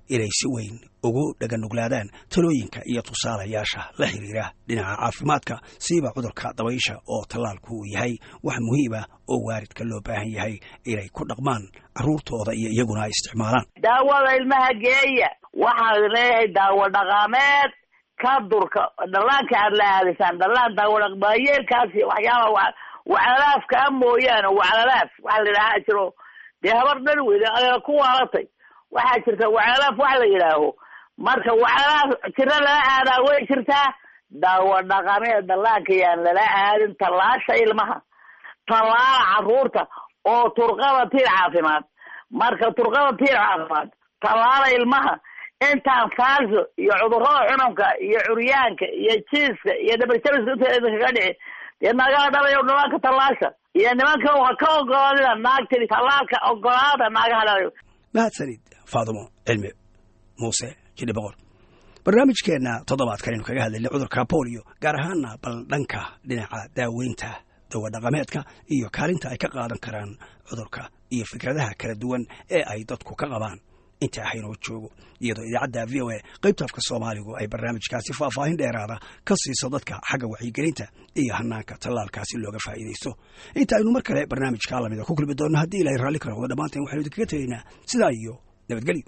inay si weyn ugu dhaganuglaadaan talooyinka iyo tusaalayaasha la xiriira dhinaca caafimaadka siiba cudurka dabaysha oo tallaalku uu yahay wax muhiim ah oo waalidka loo baahan yahay inay ku dhaqmaan carruurtooda iyo iyaguna ay isticmaalaan daawada ilmaha geeya waxaan leeyahay daawo dhaqameed ka durka dhallaanka aad la aadaysaan dhallaan daawo dhaqmaayeelkaasi waxyaaba waclalaafka a mooyaane waclalaaf waxa la yidhaha jiro dee habar dhan weyne adeega ku waalatay waxaa jirta waclalaaf wax la yidhaaho marka waclalaaf jiro lala aadaa way jirtaa daawo dhaqameed dhallaanka yaan lala aadin tallaasha ilmaha tallaala carruurta oo turqada tiir caafimaad marka turqada tiir caafimaad tallaala ilmaha intaan faalso iyo cudurrada cununka iyo curyaanka iyo jiiska iyo dhabarjabiska inta idinkaga dhici dee naagaha dhalayo dhallaanka tallaasha iyo nimanka waa ka ogolaadina naagtidi tallaalka ogolaada naagaha dhalayo mahadsanid faadumo cilmi muuse jidhi boqor barnaamijkeenna toddobaadkan aynu kaga hadlaynay cudurka bolio gaar ahaana bal dhanka dhinaca daaweynta dawadhaqameedka iyo kaalinta ay ka qaadan karaan cudurka iyo fikradaha kala duwan ee ay dadku ka qabaan inta ahaynoo joogo iyadoo idaacadda v o a qaybta afka soomaaligu ay barnaamijkaasi faahfaahin dheeraada ka siiso dadka xagga wacyigelinta iyo hanaanka tallaalkaasi looga faa'iidaysto inta aynu mar kale barnaamijka lamida ku kulmi doonno haddii ilahay raalli ka noqdo dhammaanteen waxaynu idinkaga tegaynaa sidaa iyo nabadgelyo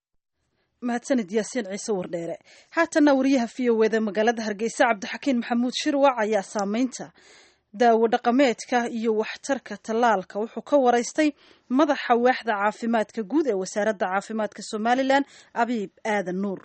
mahadsanid yaasiin ciise wardheere haatanna wariyaha v o eda magaalada hargeysa cabdixakiin maxamuud shirwac ayaa saameynta daawo dhaqameedka iyo waxtarka tallaalka wuxuu ka waraystay madaxa waaxda caafimaadka guud ee wasaaradda caafimaadka somalilan abiib aadan nuur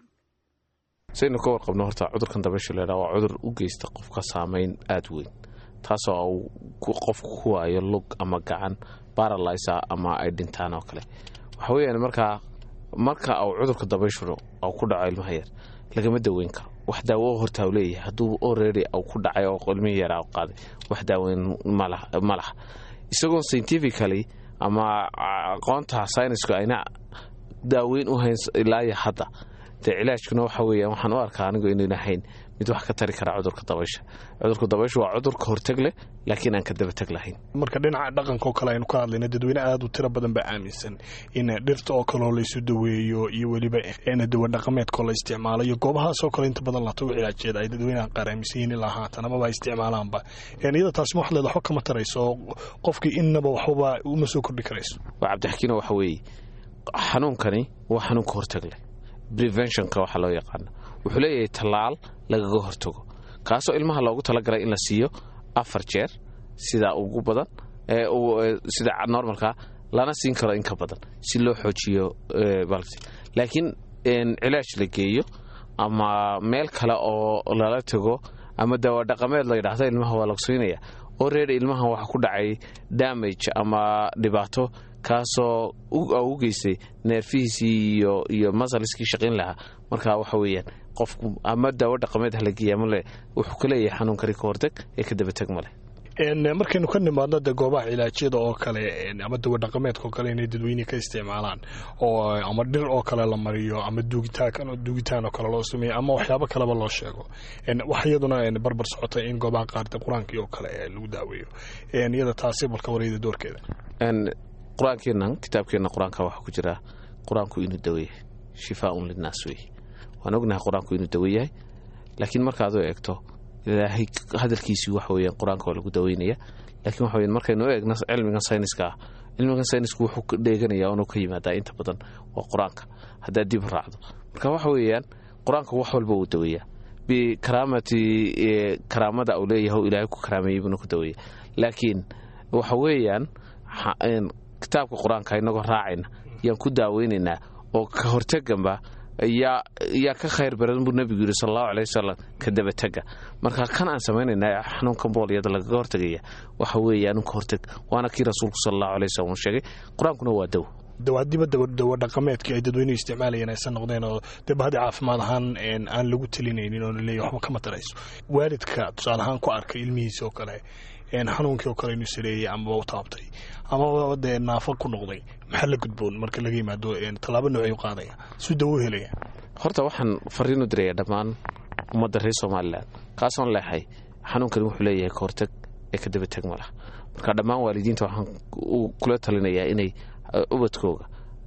saynu ka warqabno horta cudurkan dabaysha leedhaa waa cudur u geysta qofka saameyn aada weyn taasoo uu qofku ku waayo lug ama gacan baralisa ama ay dhintaan oo kale waxa weeyaan markaa marka uu cudurka dabayshuna uu ku dhaco ilmaha yar lagama daweyn karo wax daawo horta u leeyahay hadduu already uu ku dhacay oo ilmihii yaraa u qaaday wax daaweyn ma laha isagoo scientifically ama aqoonta synisku ayna daaweyn u hayn ilaaya hadda dee cilaajkuna waxa weeyaan waxaan u arkaa anigu inayna hayn mid wax ka tari kara cudurka dabaysha cudurka dabaysha waa cudur ka horteg leh laakiin aan ka dabateg lahayn marka dhinaca dhaqanka oo kale aynu ka hadlayna dadweyne aada u tiro badan baa aaminsan in dhirta oo kaleo laysu daweeyo iyo weliba dawa dhaqameedkaoo la isticmaalo iyo goobahaas oo kale inta badan latagu cilaajeeda ay dadweynaha qaar aaminsan yihiin ilaa haatan amaba ay isticmaalaanba iyada taasi ma wax leeda waxba kama tarayso qofkii innaba waxbaba uma soo kordhi karayso waa cabdixakiino waxa weeye xanuunkani waa xanuun ka horteg leh preventionka waxaa loo yaqaana wuxuu leeyahay tallaal lagaga hortago kaasoo ilmaha loogu talagalay in la siiyo afar jeer sida ugu badan sida normalka lana siin karo in ka badan si loo xoojiyo laakiin cilaaj la geeyo ama meel kale oo lala tago ama dawadhaqameed la yidhaahdo ilmaha waa lagsiinaya oo reer ilmaha waxa ku dhacay damage ama dhibaato kaasoo u geystay neerfihiisii iyo iyo masaliskii shaqayn lahaa marka waxa weeyaan qofku ama daawo dhaqameed halageeya male wuxuu ka leeyahay xanuunkani ka horteg ee ka dabateg male markaynu ka nimaadno de goobaha cilaajyada oo kale ama dawadhaqameedka oo kale inay dadweyne ka isticmaalaan oo ama dhir oo kale la mariyo ama duugitaan oo kale loo sameeyo ama waxyaabo kaleba loo sheego wax iyaduna barbar socotay in goobaha qaar qur-aankii oo kale lagu daaweeyo iyada taasi balka wareyda doorkeeda qur-aankeennan kitaabkeenna qur-aanka waxaa ku jira qur-aanku inuu daweeyahay shifaaun linnaas wey waan ognahay qur-aanku inuu dawe yahay laakiin markaad u eegto ilaahay hadalkiisii waxa weeyaan qur-aanka waa lagu daweynaya laakiin waxa weyan markaynu u eegno cilmigan sayniska ah cilmigan saynisku wuxuu ka dheeganaya inuu ka yimaadaa inta badan waa qur-aanka haddaad dib raacdo marka waxa weeyaan qur-aanka wax walba uu daweeyaa bikaraamati karaamada uu leeyahay ilaahay ku karaameeyey buuna ku daweeya laakiin waxa weeyaan kitaabka qur-aanka inagoo raacayna yaan ku daaweynaynaa oo ka horteganba yaa ka khayr badan buu nebigu yidhi sal allahu aley wasalam ka dabatega marka kan aan samaynayna xanuunkan boolyada lagaga hortegaya waxa weeyaan ka horteg waana kii rasuulku sal allahu aley wasalam uu sheegay qur-aankuna waa dawo dawaadiba dawa dhaqameedkii ay dadweynuhu isticmaalayeen aysan noqdeen oo dee bahadi caafimaad ahaan aan lagu talinaynin oo laleeyahy waxba kama tarayso waalidka tusaale ahaan ku arkay ilmihiisa oo kale xanuunkii oo kale inuu sareeyey amaba u taabtay amaba dee naafo ku noqday maxaa la gudboon marka laga yimaado tallaabo noocay u qaadaya suu dawo helaya horta waxaan fariinu diraya dhammaan ummadda reer somalilan kaasoon leexay xanuunkani wuxuu leeyahay ka horteg ee ka dabateg ma laha marka dhammaan waalidiinta waxaan kula talinayaa inay ubadkooga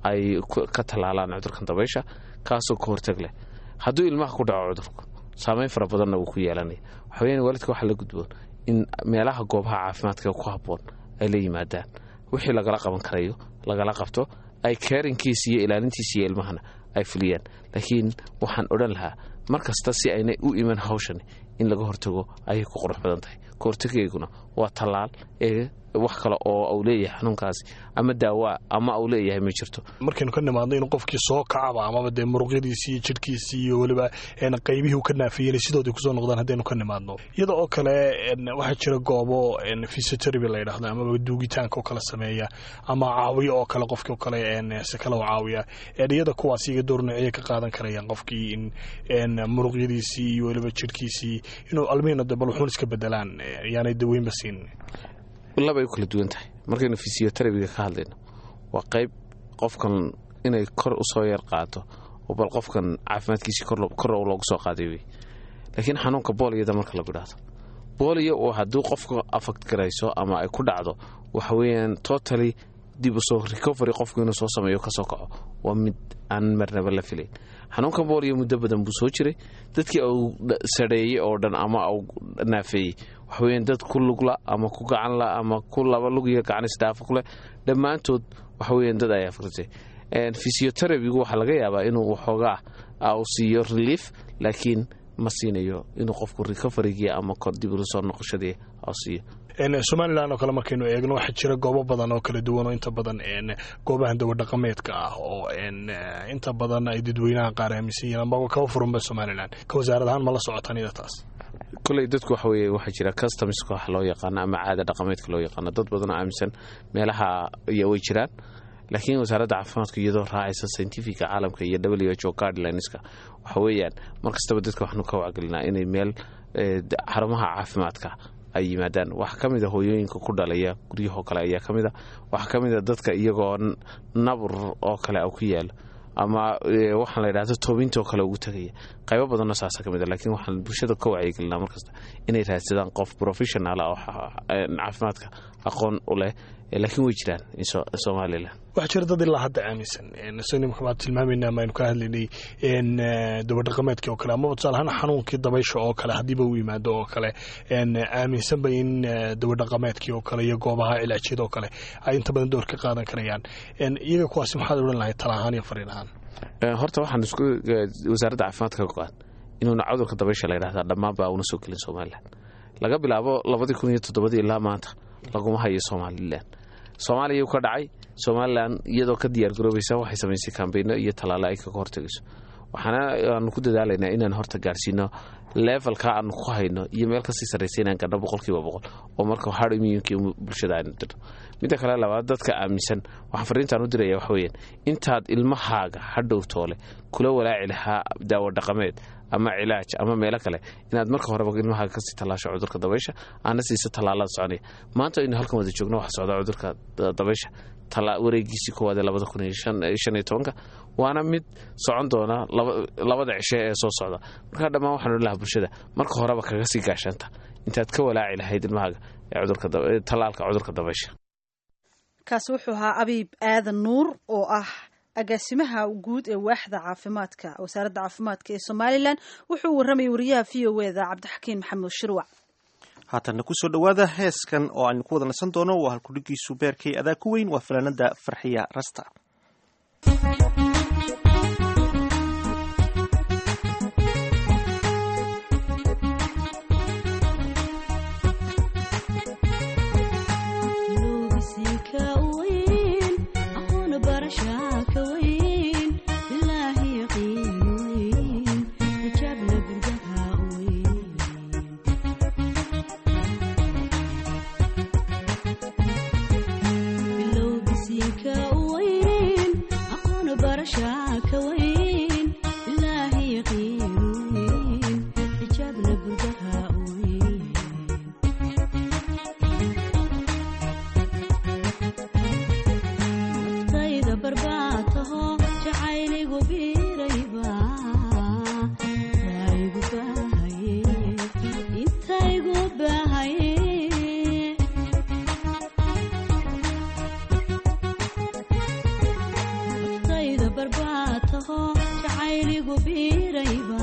ay ka tallaalaan cudurkan dabaysha kaasoo ka hortag leh hadduu ilmaha ku dhaco cudurku saameyn fara badanna wuu ku yeelanaya waxaweyaan waalidka waxaa la gudboon in meelaha goobaha caafimaadka ku habboon ay la yimaadaan wixii lagala qaban karayo lagala qabto ay keerinkiisa iyo ilaalintiisa iyo ilmahana ay fuliyaan laakiin waxaan odhan lahaa mar kasta si aynay u iman hawshan in laga hortago ayay ku qurux badan tahay ka hortageyguna waa tallaal ee wax kale oo uu leeyahay xanuunkaasi ama daawaa ama uu leeyahay ma jirto markaynu ka nimaadno inuu qofkii soo kacaba amaba dee muruqyadiisii iyo jidhkiisii iyo weliba qaybihii uu ka naafiyeen sidoodii kusoo noqdaan haddaynu ka nimaadno iyada oo kale waxaa jira goobo physiotherapy la yidhahdo amaba duugitaanka oo kale sameeya ama caawiyo oo kale qofkii oo kale si kale u caawiya iyada kuwaas iga door noociyay ka qaadan karayaan qofkii in muruqyadiisii iyo weliba jidhkiisii inuu almiina de bal wuxuun iska bedelaan yaanay daweynba siin labay u kala duwan tahay markaynu fisioterabiga ka hadlayno waa qayb qofkan inay kor usoo yar qaato oo bal qofkan caafimaadkiisii kor loogu soo qaaday wey laakiin xanuunka booliyada marka lagu idhaahdo booliyo oo hadduu qofka afakt garayso ama ay ku dhacdo waxa weeyaan totally dib usoo recovery qofku inuu soo sameeyo kasoo kaco waa mid aan marnaba la filayn xanuunka booliyo muddo badan buu soo jiray dadkii uu sareeyey oo dhan ama uu naafeeyey waxaweyaan dad ku lugla ama ku gacanla ama ku laba lug iyo gacan isdhaafo kuleh dhammaantood waxaweyaan dad ay afritay physioterabigu waxaa laga yaabaa inuu waxoogaa uu siiyo relief laakiin ma siinayo inuu qofku recoverygii ama dib ula soo noqoshadii u siiyo somalilan oo kale markaynu eegno waxaa jira goobo badan oo kala duwan oo inta badan goobahan dawadhaqameedka ah oo inta badan ay dadweynaha qaar aaminsan yihiin ama kaba furanba somalilan ka wasaarad ahaan ma la socotaan iyada taas koley dadku waxa weye waxaa jira customska wax loo yaqaano ama caada dhaqameedka loo yaqaano dad badan oo aaminsan meelaha iyo way jiraan laakiin wasaaradda caafimaadku iyadoo raacaysa scientifica caalamka iyo w h o guidelinska waxa weeyaan mar kastaba dadka waxnu ka wacgelinaa inay meel xarumaha caafimaadka ay yimaadaan waxaa ka mid a hooyooyinka ku dhalaya guryahoo kale ayaa ka mid a waxaa ka mid a dadka iyagoo nabur oo kale ku yaalo ama waxaan la yidhahdo toobintoo kale ugu tegaya qaybo badanoo saasa ka mid a lakiin waxaan bulshada ka wacyigelinaa markasta inay raadsadaan qof professional ah oo caafimaadka aqoon u leh laakiin way jiraan somalilan waxaa jira dad ilaa hadda aaminsan nimka baan tilmaamayna ama aynu ka hadlaynay dabadhaqameedkii oo kale amaba tusaale ahaan xanuunkii dabaysha oo kale haddiiba u yimaado oo kale aaminsanba in dabadhaqameedkii oo kale iyo goobaha cilaajyada oo kale ay inta badan door ka qaadan karayaan iyaga kuwaasi maxaad odhan lahay tala ahaan iyo fariin ahaan horta waxaan isku wasaaradda caafimaadka ka go-an inuuna cudurka dabaysha la yidhahdaa dhammaanba una soo gelin somalilan laga bilaabo labadii kun iyo toddobadii ilaa maanta laguma hayo somalilan soomaaliya ka dhacay somalilan iyadoo ka diyaargaroobaysa waxay samaysay kambayno iyo tallaale ay kaga hortagayso waxaana aanu ku dadaalaynaa inaan horta gaarsiino levelka aanu ku hayno iyo meel kasii sarraysa inaan gadho boqolkiiba boqol oo marka hard immunkii bulshada aynu dirno midda kale labaad dadka aaminsan waxaan fariintaan u diraya waxa weeyaan intaad ilmahaaga hadhow toole kula walaaci lahaa daawo dhaqameed ama cilaaj ama meelo kale inaad marka horeba ilmahaaga kasii tallaasho cudurka dabaysha aana siisa tallaalada soconaya maanta aynu halkan wada joogno waxa socda cudurka dabaysha wareegiisii koowaad ee labada kun iyo shan iyo tobanka waana mid socon doona labada cishe ee soo socda markaa dhammaan waxaan odhan lahaa bulshada marka horeba kaga sii gaashaanta intaad ka walaaci lahayd ilmahaaga ee tallaalka cudurka dabaysha kaasi wuxuu ahaa abiib aadan nuur oo ah agaasimaha guud ee waaxda caafimaadka wasaaradda caafimaadka ee somalilan wuxuu warramayay wariyaha v o eda cabdixakiin maxamuud shirwac haatanna kusoo dhowaada heeskan oo aynu ku wada nasan doono waa halkudhigiisu beerkay adaa ku weyn waa fanaanada farxiya rasta Bilowgiisii ka weyn aho jacayligu biirayba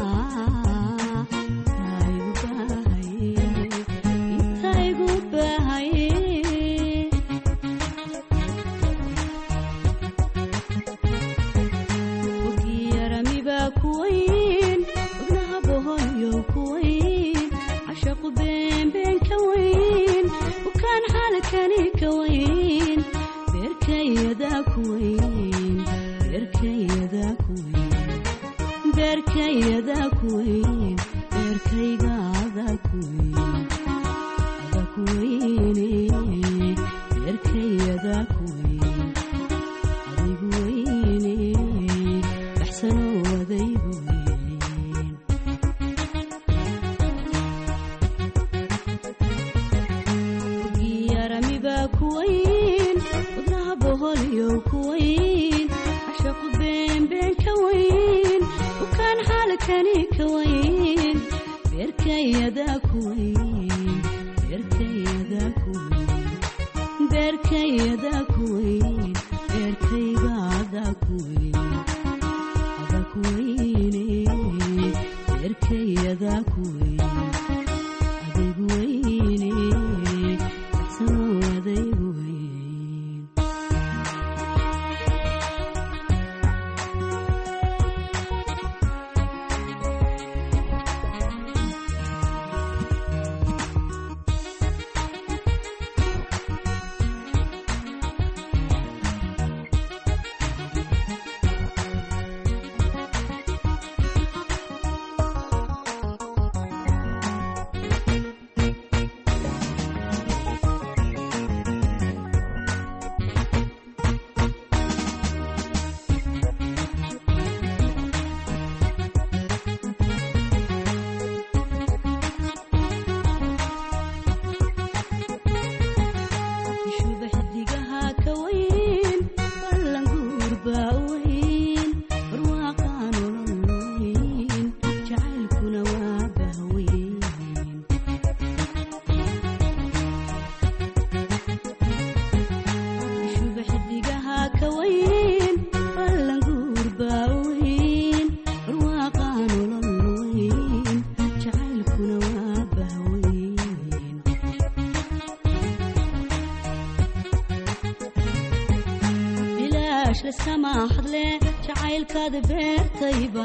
intaygu baahaye intaygu baahaye ogiyaramiba kuwayn wadnaha boholyo kuwayn cashaqu beenbeen ka wayn bukaan xaalkani ka wayn beerkayada kuwayn beerkayada kuwayn beerkayada kuwayn beerkaygaada kuwayn ada kuwayne beerkayada kuwayn adaygu wayne baxsanoo adaygu weyn ogiyaramiba kuwayn wadnaha boholyo kuwayn cashaqu beenbeen ka wayn bukaan xaalkani ka wayn beerkayada kuwayn beerkayada kuwayn beerkayada kuwayn beerkaygaada kuwayn ada kuwayne beerkayada kuwayn adaygu wayne baxsanoo adaygu wayn shubaxdigaha ka wayn ballan guurbaa wayn barwaaqaa nolol wayn jacaylkuna waa bahwayn shubaxdigaha ka wayn ballan guurbaa wayn barwaaqaa nolol wayn jacaylkuna waa bahwayn bilaash laskama hadle jacaylkaada beertayba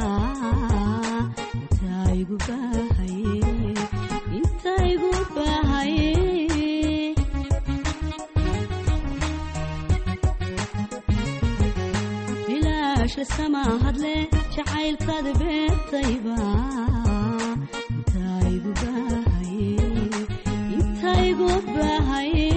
intaygu baahaye intaygu baahaye bilaash laskama hadle jacaylkaada beertayba intaygu baahaye intaygu baahaye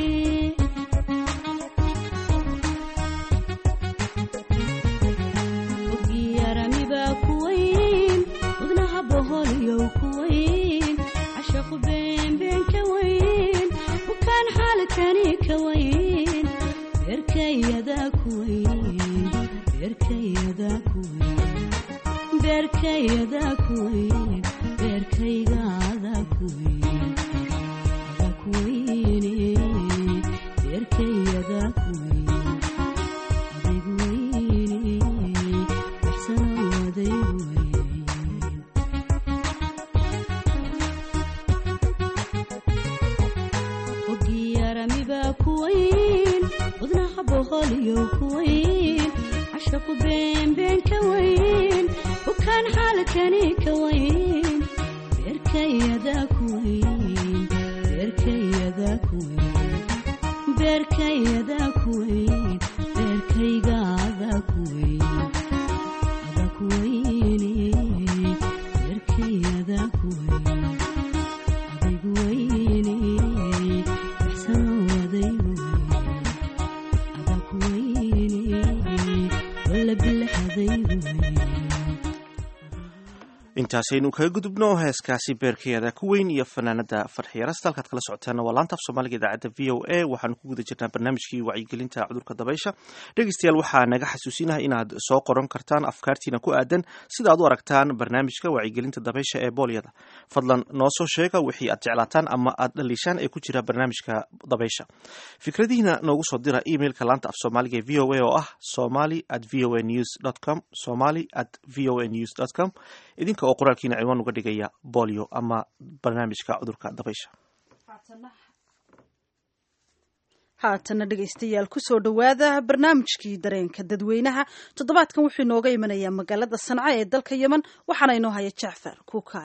ogiyaramiba kuwayn wadnaha boholyo kuwayn cashaqu beenbeen ka wayn bukaan xaalkani ka wayn beerkayada kuwayn beerkayada kuwayn beerkayada kuwayn beerkaygaada kuwayn ada kuwayne beerkayada kuwayn adaygu wayne baxsanoo adaygu wayn ogiyaramiba kuwayn wadnaha boholyo kuwayn cashaqu beenbeen ka wayn bukaan xaalkani ka wayn beerkayada kuwayn beerkayada kuwayn beerkayada kuwayn beerkaygaada kuwayn ada kuwayne beerkayada kuwayn adaygu wayne baxsanoo adaygu wayn ada kuwayne wala bilax adaygu wayn intaasaynu kaga gudubno heeskaasi beerkayada ku weyn iyo fanaanada farxiya rasta halkaad kala socoteena waa laanta af soomaaliga idaacadda v o a waxaanu ku guda jirnaa barnaamijkii wacyigelinta cudurka dabaysha dhegeystayaal waxaa naga xasuusinaha inaad soo qoran kartaan afkaartiina ku aadan sida aad u aragtaan barnaamijka wacyigelinta dabaysha ee boolyada fadlan noo soo sheega wixii aad jeclaataan ama aad dhaliishaan ee ku jira barnaamijka dabaysha fikradihiina noogu soo dira emailka laanta af soomaaliga ee v o a oo ah somali at v o a news dot com somali at v o a news dot com idinka oo qoraalkiina ciwaan uga dhigaya bolio ama barnaamijka cudurka dabaysha haatana dhegaystayaal kusoo dhowaada barnaamijkii dareenka dadweynaha toddobaadkan wuxuu inooga imanayaa magaalada sanca ee dalka yemen waxaana inoo haya jacfar kuukay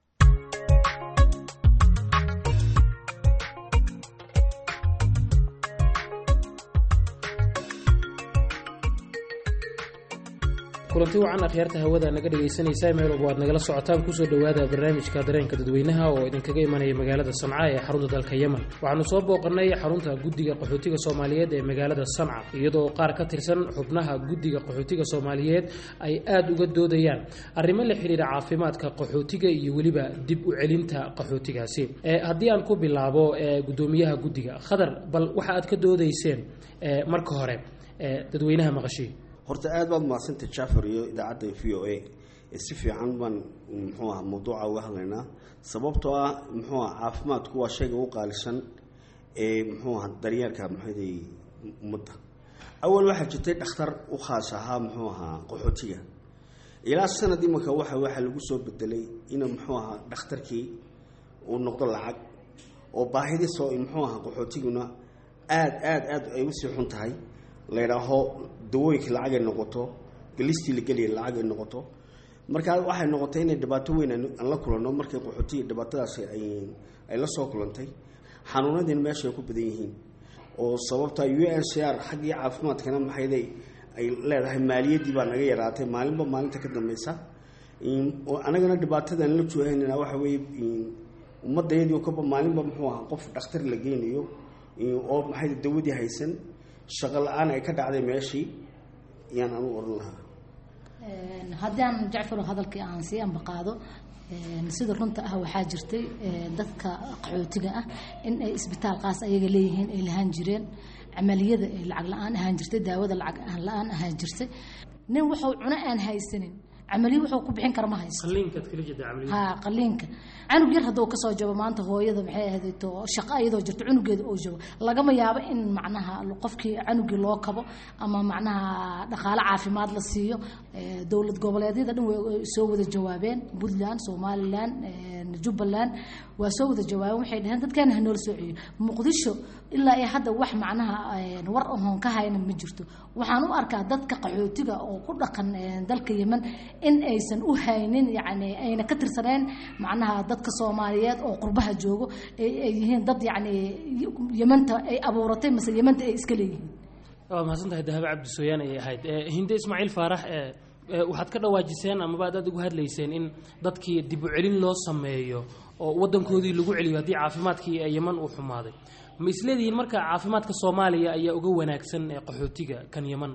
kulanti wacan akhyaarta hawada naga dhegaysanaysa meel walba waad nagala socotaan kusoo dhowaada barnaamijka dareenka dadweynaha oo idinkaga imanaya magaalada sanca ee xarunta dalka yemen waxaanu soo booqannay xarunta guddiga qaxootiga soomaaliyeed ee magaalada sanca iyadoo qaar ka tirsan xubnaha guddiga qaxootiga soomaaliyeed ay aada uga doodayaan arrimo la xidhiira caafimaadka qaxootiga iyo weliba dib u celinta qaxootigaasi haddii aan ku bilaabo gudoomiyaha guddiga khadar bal waxa aad ka doodayseen marka hore dadweynaha maqashii horta aad baad mahadsantay jafar iyo idaacadda v o a si fiican baan muxuu aha mawduuca uga hadlaynaa sababtoo ah muxuu aha caafimaadku waa shayga ugu qaalisan ee muxuu aha daryeelka maxaday ummadda awal waxaa jirtay dhakhtar u khaas ahaa muxuu ahaa qaxootiga ilaa sanad imanka waxa waxaa lagu soo bedelay in muxuu ahaa dhakhtarkii uu noqdo lacag oo baahidii soo muxuu ahaa qaxootiguna aad aad aad ay usii xun tahay la ydhaaho dawooyinkii lacag ay noqoto galistii la geliya lacag ay noqoto markaa waxay noqotay inay dhibaato weyn aan la kulanno markay qaxootiga dhibaatadaasi ay la soo kulantay xanuunadiina meesha ay ku badan yihiin oo sababta u n c r xaggii caafimaadkana maxayday ay leedahay maaliyaddii baa naga yaraatay maalinba maalinta ka dambeysa anagana dhibaatadan la joohaynana waxa weeye ummadayadii kaba maalinba muxuu ahaa qof dhakhtar la geynayo oo maxay dawadii haysan shaqo la-aan ay ka dhacday meeshii yaan anu oran lahaa haddii aan jacfaro hadalkii aan sii ambaqaado sida runta ah waxaa jirtay dadka qaxootiga ah in ay isbitaal qaas ayaga leeyihiin ay lahaan jireen camaliyada ay lacag la-aan ahaan jirtay daawada lacag la-aan ahaan jirtay nin wuxuu cuno aan haysanin camaliyo wuxuu ku bixin kara ma haysto ha qaliinka canug yar hadduu kasoo jabo maanta hooyada maxay ahayd to shaqo iyadoo jirto cunugeeda oo jabo lagama yaabo in macnaha qofkii canugii loo kabo ama macnaha dhaqaale caafimaad la siiyo dowlad goboleedyada dhan way soo wada jawaabeen puntland somaliland jubbaland waa soo wada jawaabeen waxay dhaheen dadkeena ha noola soo celiyo muqdisho ilaa iyo hadda wax macnaha war ahoon ka hayna ma jirto waxaan u arkaa dadka qaxootiga oo ku dhaqan dalka yemen in aysan u haynin yani ayna ka tirsaneen macnaha dadka soomaaliyeed oo qurbaha joogo ay yihiin dad yani yemanta ay abuuratay mase yemanta ay iska leeyihiin waa mahadsan tahay dahabo cabdisooyaan ayay ahayd hinde ismaaciil faarax waxaad ka dhawaajiseen amaba ad aad ugu hadlayseen in dadkii dib u celin loo sameeyo oo wadankoodii lagu celiyo haddii caafimaadkii yeman uu xumaaday ma isleedihiin marka caafimaadka soomaaliya ayaa uga wanaagsan qaxootiga kan yeman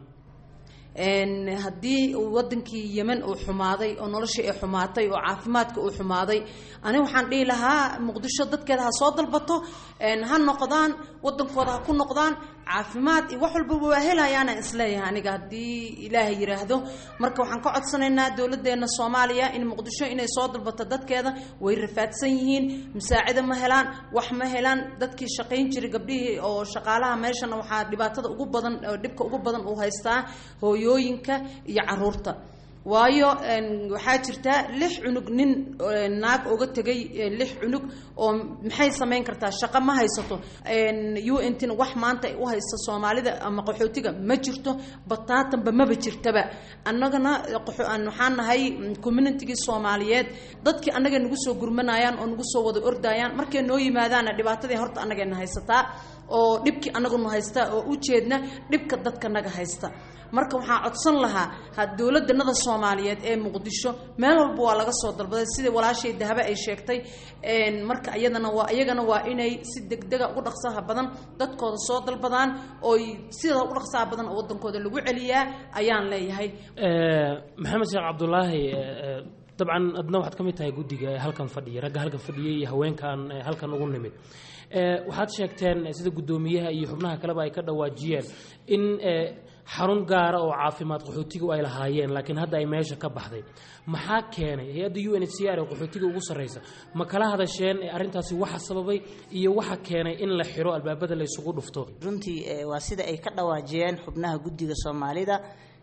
haddii wadankii yemen uu xumaaday oo noloshii ay xumaatay oo caafimaadka uu xumaaday ani waxaan dhihi lahaa muqdisho dadkeeda ha soo dalbato ha noqdaan wadankooda ha ku noqdaan caafimaad iyo wax walbaba waa helayaana isleeyahay aniga haddii ilaahay yiraahdo marka waxaan ka codsanaynaa dowladeena soomaaliya in muqdisho inay soo dalbato dadkeeda way rafaadsan yihiin masaacida ma helaan wax ma helaan dadkii shaqayn jiray gabdhihii oo shaqaalaha meeshana waxaa dhibaatada ugu badan oo dhibka ugu badan uu haystaa hooyooyinka iyo caruurta waayo waxaa jirta lix cunug nin naag uga tegay lix cunug oo maxay samayn kartaa shaqo ma haysato u n tina wax maanta ay u haysto soomaalida ama qaxootiga ma jirto bataatanba maba jirtaba annagana waxaan nahay communitigii soomaaliyeed dadkii annaga nagu soo gurmanayaan oo nagu soo wada ordayaan markay noo yimaadaana dhibaatadii horta annagayna haysataa oo dhibkii annaguna haystaa oo u jeedna dhibka dadka naga haysta marka waxaan codsan lahaa ha dowladanada soomaaliyeed ee muqdisho meel walba waa laga soo dalbaday sidai walaashay dahaba ay sheegtay marka iyadana waa iyagana waa inay si degdega ugu dhaqsaha badan dadkooda soo dalbadaan ooy sida ugu dhaqsaha badan oo wadankooda lagu celiyaa ayaan leeyahay maxamed sheekh cabdulaahi dabcan adna waxaad ka mid tahay guddiga ee halkan fadhiya ragga halkan fadhiyay iyo haweenkan ee halkan ugu nimid Eh, waxaad sheegteen eh, sida guddoomiyaha iyo xubnaha kaleba ay ka dhawaajiyeen in eh, xarun gaara oo caafimaad qaxootigu ay lahaayeen laakiin hadda ay meesha ka baxday maxaa keenay hay-adda u n h c r ee qaxootiga ugu sarreysa ma kala hadasheen eh, arrintaasi waxa sababay iyo waxa keenay in la xiro albaabada la isugu dhufto runtii eh, waa sida ay ka dhawaajiyeen xubnaha guddiga soomaalida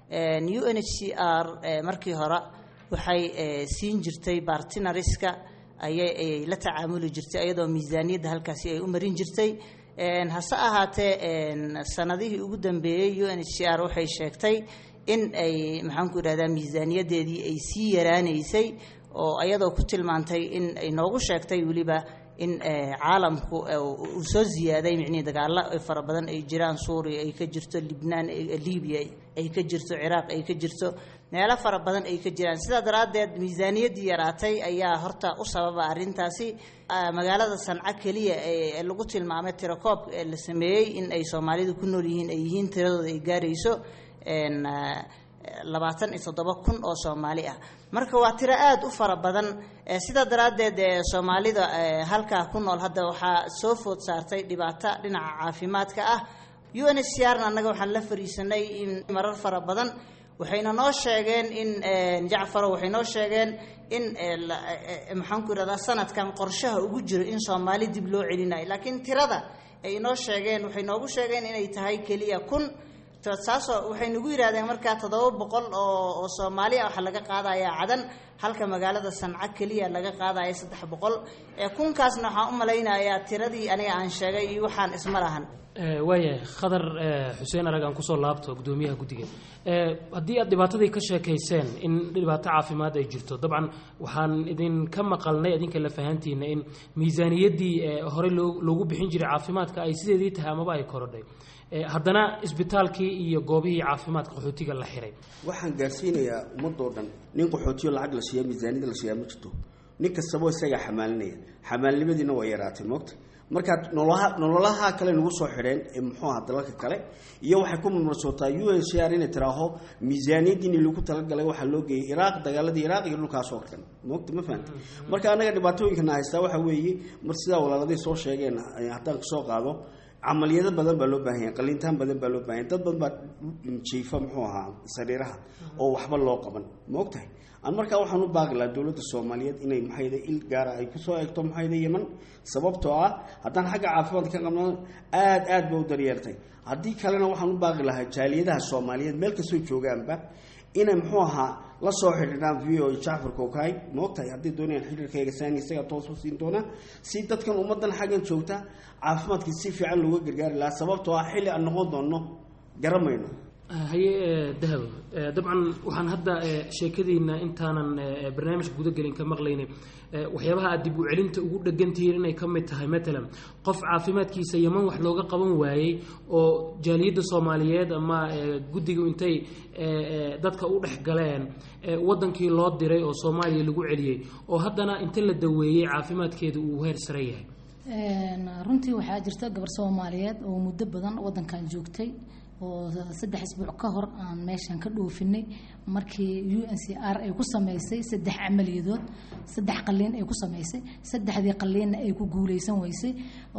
u n h c r markii hore waxay eh, siin jirtay bartinariska ayay ayay la tacaamuli jirtay ayadoo miisaaniyadda halkaasi ay u marin jirtay En, hase ahaatee en, sanadihii ugu dambeeyey u n h c r waxay sheegtay in ay maxaanku idhahdaa miisaaniyadeedii ay sii yaraanaysay oo ayadoo ku tilmaantay in ay noogu sheegtay weliba in eh, caalamku eh, uu soo ziyaaday micnihii dagaalo fara badan ay jiraan suuriya ay ka jirto libnaan ay- libiya ay ka jirto ciraaq ay ka jirto meelo fara badan ay ka jiraan sidaa daraaddeed miisaaniyaddii yaraatay ayaa horta u sababa arrintaasi Ah, magaalada sanco keliya ee ee lagu tilmaamay tirakoob ee la sameeyey in ay soomaalidu ku nool yihiin ay yihiin tiradooda ay gaarayso en, ah, labaatan iyo toddoba kun oo soomaali ah marka waa tiro aada u fara badan Eh, sidaa daraaddeed eh, soomaalida eh, halkaa ku nool hadda waxaa soo food saartay dhibaato dhinaca caafimaadka ah u n h c r na annaga waxaan la fariisanay in marar fara badan waxayna noo sheegeen in eh, jacfaro waxay noo sheegeen in eh, la- eh, eh, maxaan ku irahdaa sanadkan qorshaha ugu jiro in soomaali dib loo celinayo laakiin tirada ay noo sheegeen waxay noogu sheegeen inay tahay keliya kun to- saasoo waxay nagu yidhahdeen markaa toddoba boqol oo oo soomaali ah waxaa laga qaadayaa cadan halka magaalada sanco keliya laga qaadaya saddex boqol ee kunkaasna waxaan u malaynayaa tiradii aniga aan sheegay iyo waxaan isma lahan Eh, waayahay khadar eh, xuseen arag aan kusoo laabto gudoomiyaha guddiga Eh, haddii aad dhibaatadii ka sheekayseen in dhibaato caafimaad ay jirto dabcan waxaan idinka maqalnay idinka la fahantiina in miisaaniyaddii eh, horey loo- loogu bixin jiray caafimaadka ay sideedii tahay amaba ay korodhay Eh, haddana isbitaalkii iyo goobihii caafimaadka qaxootiga la xiray waxaan gaarsiinayaa ummadoo dhan nin qaxootiyo lacag la siiya miisaaniyada la siiyaa ma jirto nin kastaba isagaa xamaalinaya xamaalnimadiina waa yaraatay moogta markaad noloha nololaha kale nagu soo xidheen ee muxuu aha dalalka kale iyo waxay ku murmarsootaa u n c r inay tiraaho miisaaniyadiini lagu talagalay waxaa loo geeyay iraaq dagaaladii iraaq iyo dhulkaas oo dhan moogta ma fahanta marka annaga dhibaatooyinkana haystaa waxaa weeye mar sidaa walaaladii soo sheegeen eh, haddaan kasoo qaado camaliyado badan baa loo baahan yahay qaliintaan badan baa loo baahan yahay dad badan baa jiifa muxuu ahaa sariiraha oo waxba loo qaban ma ogtahay aan markaa waxaan u baaqi lahaa dowladda soomaaliyeed inay maxayda il gaara ay kusoo eegto maxayda yeman sababtoo ah haddaan xagga caafimaadka ka qabno aad aad ba u daryeertay haddii kalena waxaan u baaqi lahaa jaaliyadaha soomaaliyeed meel kastoo joogaanba inay muxuu ahaa la soo xidhiidhaan v o jacfar kookay ma ogtahay hadday doonayaan xiriirkayga saani isaga toos u siin doonaa si dadkan ummaddan xaggan joogta caafimaadkii si fiican looga gargaari lahaa sababtoo ah xilli aan noqon doonno garamayno haye eh, dahab Eh, dabcan waxaan hadda eh, sheekadiina intaanan eh, barnaamijka gudagelin ka maqlaynay eh, waxyaabaha aad dib u celinta ugu dhegantihiin inay ka mid tahay matalan qof caafimaadkiisa yaman wax looga qaban waayey oo jaaliyadda soomaaliyeed ama eh, guddigu intay eh, eh, dadka u dhex galeen eh, wadankii loo diray oo soomaaliya lagu celiyey oo haddana inta la daweeyey caafimaadkeeda uu heer sare yahay Een, runtii waxaa jirta gabar soomaaliyeed oo muddo badan wadankan joogtay oo saddex isbuuc ka hor aan meeshan ka dhoofinay markii u n c r ay ku sameysay saddex camaliyadood saddex qaliin ay ku sameysay saddexdii qaliinna ay ku guuleysan weysay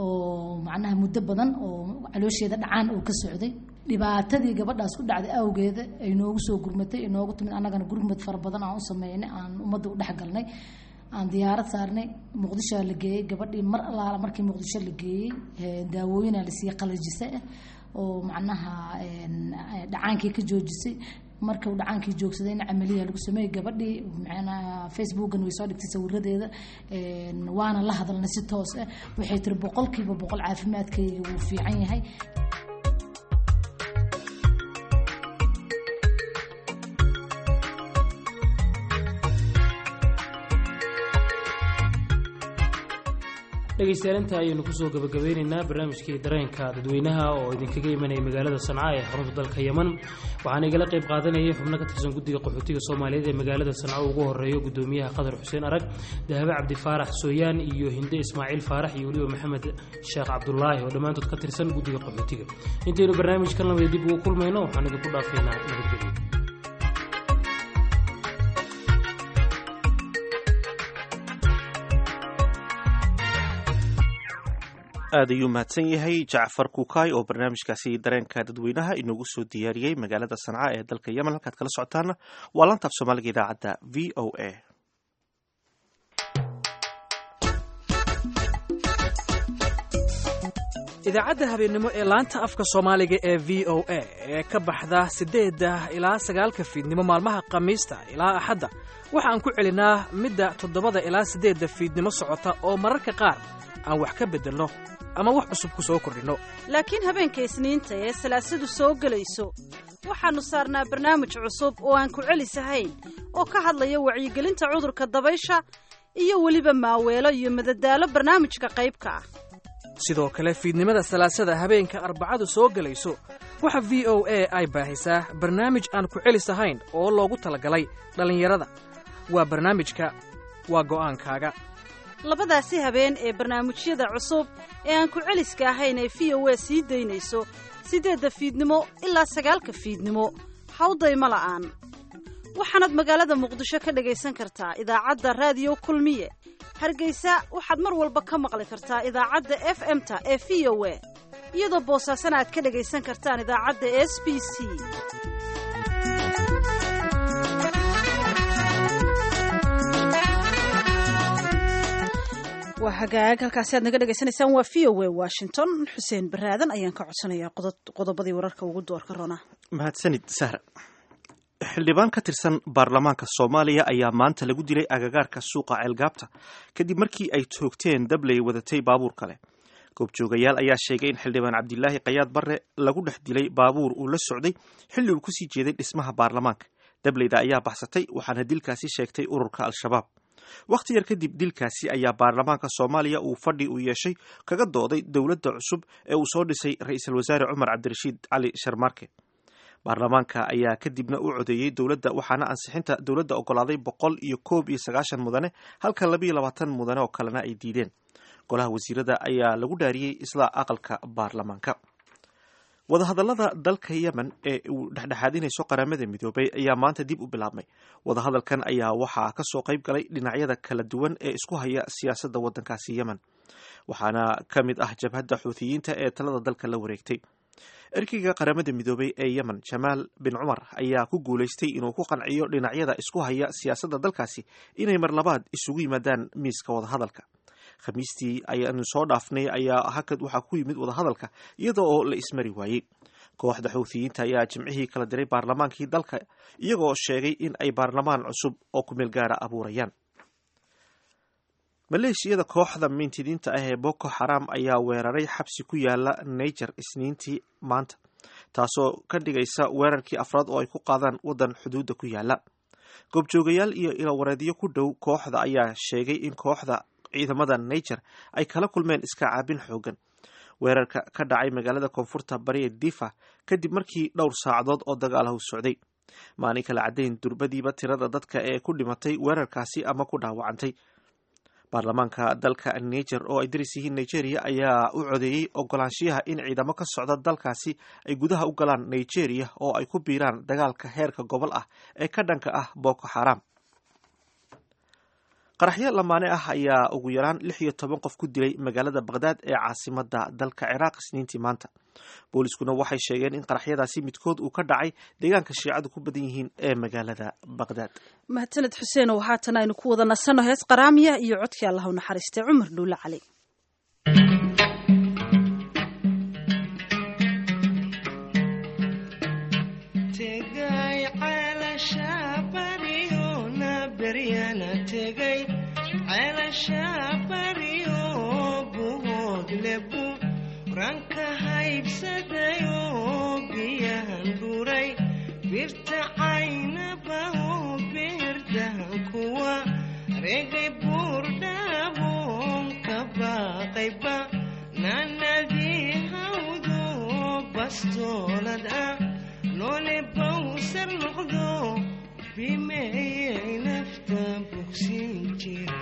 oo macnaha muddo badan oo caloosheeda dhacaan oo ka socday dhibaatadii gabadhaas ku dhacday awgeeda ay noogu soo gurmatay ay noogu timid annagana gurmad fara badan aan u sameynay aan ummadda u dhex galnay aan diyaarad saarnay muqdisho la geeyey gabadhii mar allaala markii muqdisho la geeyey ee, daawooyinaa la siiyey qalajise ah oo macnaha een, ee, dhacaankii ka joojisay marka uu dhacaankii joogsadayna camaliya lagu sameeyey gabadhii macnaha facebookan way soo dhigtay sawiradeeda een, waana la hadalnay si toos ah waxay tiri boqolkiiba boqol caafimaadkayga wuu fiican yahay dhegaystayaal inta ayaynu kusoo gabagabeynaynaa barnaamijkii dareenka dadweynaha oo idinkaga imanaya magaalada sanca ee xarunta dalka yeman waxaana igala qayb qaadanayay xubno ka tirsan guddiga qaxootiga soomaaliyeed ee magaalada sanco ugu horeeyo gudoomiyaha qadar xuseen arag dahabe cabdi faarax sooyaan iyo hinde ismaaciil faarax iyo weliba maxamed sheekh cabdulaahi oo dhammaantood ka tirsan guddiga qaxootiga intaynu barnaamijkan lamida dib ugu kulmayno waxaan idinku dhaafaynaa nabadgelyo aad ayuu mahadsan yahay jacfar kukaay oo barnaamijkaasi dareenka dadweynaha inoogu soo diyaariyey magaalada sanca ee dalka yemen halkaad kala socotaana waa laanta af soomaaliga idaacadda v o a idaacadda habeennimo ee laanta afka soomaaliga ee v o a ee ka baxda siddeedda ilaa sagaalka fiidnimo maalmaha khamiista ilaa axadda waxa aan ku celinaa midda toddobada ilaa siddeedda fiidnimo socota oo mararka qaar aan wax ka beddelno ama wax cusub ku soo kordhinno laakiin habeenka isniinta ee salaasadu soo gelayso waxaannu saarnaa barnaamij cusub oo aan ku celisahayn oo ka hadlaya wacyigelinta cudurka dabaysha iyo weliba maaweelo iyo madadaalo barnaamijka qaybka ah sidoo kale fiidnimada salaasada habeenka arbacadu soo gelayso waxa v o a ay baahisaa barnaamij aan ku celis ahayn oo loogu talagalay dhallinyarada waa barnaamijka waa go'aankaaga labadaasi habeen ee barnaamijyada cusub ee aan ku celiska ahayn ee v o a sii daynayso siddeedda fiidnimo ilaa sagaalka fiidnimo hawdayma la'aan waxaanaad magaalada muqdisho ka dhagaysan kartaa idaacadda raadiyo kulmiye hargeysa waxaad mar walba ka maqli kartaa idaacadda f m-ta ee v o a iyadoo boosaasana aad ka dhagaysan kartaan idaacadda s b c waa hagaag halkaasi aad naga dhegaysanaysaan waa v o a washington xuseen baraadan ayaan ka codsanayaa qodobadii wararka ugu doorka rona mahadsanid sahra xildhibaan ka tirsan baarlamaanka soomaaliya ayaa maanta lagu dilay agagaarka suuqa ceelgaabta kadib markii ay toogteen dabley wadatay baabuur kale goobjoogayaal ayaa sheegay in xildhibaan cabdilaahi kayaad barre lagu dhex dilay baabuur uu la socday xilli uu kusii jeeday dhismaha baarlamaanka dableyda ayaa baxsatay waxaana dilkaasi sheegtay ururka al-shabaab wakhti yar kadib dilkaasi ayaa baarlamaanka soomaaliya uu fadhi u yeeshay kaga dooday dowladda cusub ee uu soo dhisay ra-iisul wasaare cumar cabdirashiid cali sharmaarke baarlamaanka ayaa kadibna u codeeyey dowladda waxaana ansixinta dowladda ogolaaday boqol iyo koob iyo sagaashan mudane halka labayo labaatan mudane oo kalena ay diideen golaha wasiirada ayaa lagu dhaariyey isla aqalka baarlamaanka wadahadallada dalka yemen ee uu dhexdhexaadinayso qaramada midoobay ayaa maanta dib u bilaabmay wadahadalkan ayaa waxaa kasoo qayb galay dhinacyada kala duwan ee isku haya siyaasadda waddankaasi yemen waxaana ka mid ah jabhadda xuutiyiinta ee talada dalka la wareegtay erkeyga qaramada midoobay ee yemen jamaal bin cumar ayaa ku guulaystay inuu ku qanciyo dhinacyada isku haya siyaasadda dalkaasi inay mar labaad isugu yimaadaan miiska wadahadalka khamiistii ayaanu soo dhaafnay ayaa hakad waxaa ku yimid wadahadalka iyada oo la ismari waayey kooxda xuutiyiinta ayaa jimcihii kala diray baarlamaankii dalka iyagoo sheegay in ay baarlamaan cusub oo kumeel gaara abuurayaan maleeshiyada kooxda mintidiinta ah ee boko xaram ayaa weeraray xabsi ku yaala niger isniintii maanta taasoo ka dhigaysa weerarkii afraad oo ay ku qaadaan waddan xuduudda ku yaala goobjoogayaal iyo ilowareedyo ku dhow kooxda ayaa sheegay in kooxda ciidamada niger ay kala kulmeen iska caabin xoogan weerarka ka dhacay magaalada koonfurta bari ee difa kadib markii dhowr saacadood oo dagaalahu socday maalin kala caddayn durbadiiba tirada dadka ee ku dhimatay weerarkaasi ama ku dhaawacantay baarlamaanka dalka niger oo ay daris yihiin nigeria ayaa u codeeyey ogolaanshiyaha in ciidamo ka socda dalkaasi ay gudaha u galaan nigeria oo ay ku biiraan dagaalka heerka gobol ah ee ka dhanka ah boko xaram qaraxyo lamaane ah ayaa ugu yaraan lix iyo toban qof ku dilay magaalada baqhdaad ee caasimada dalka ciraaq isniintii maanta booliiskuna waxay sheegeen in qaraxyadaasi midkood uu ka dhacay deegaanka shiicadu ku badan yihiin ee magaalada baqhdaad mahadsaned xuseen oo haatan aynu ku wada nasanno hees qaraamiya iyo codkii allah u naxariistay cumar dhuule cali ranka haybsadayo biyahan dhuray birta caynabaho beerdahan kuwa regay buurdhaabon ka baaqayba nanadii hawdo bastoolad ah noole bawsar noqdo bimeeyay nafta bogsin jira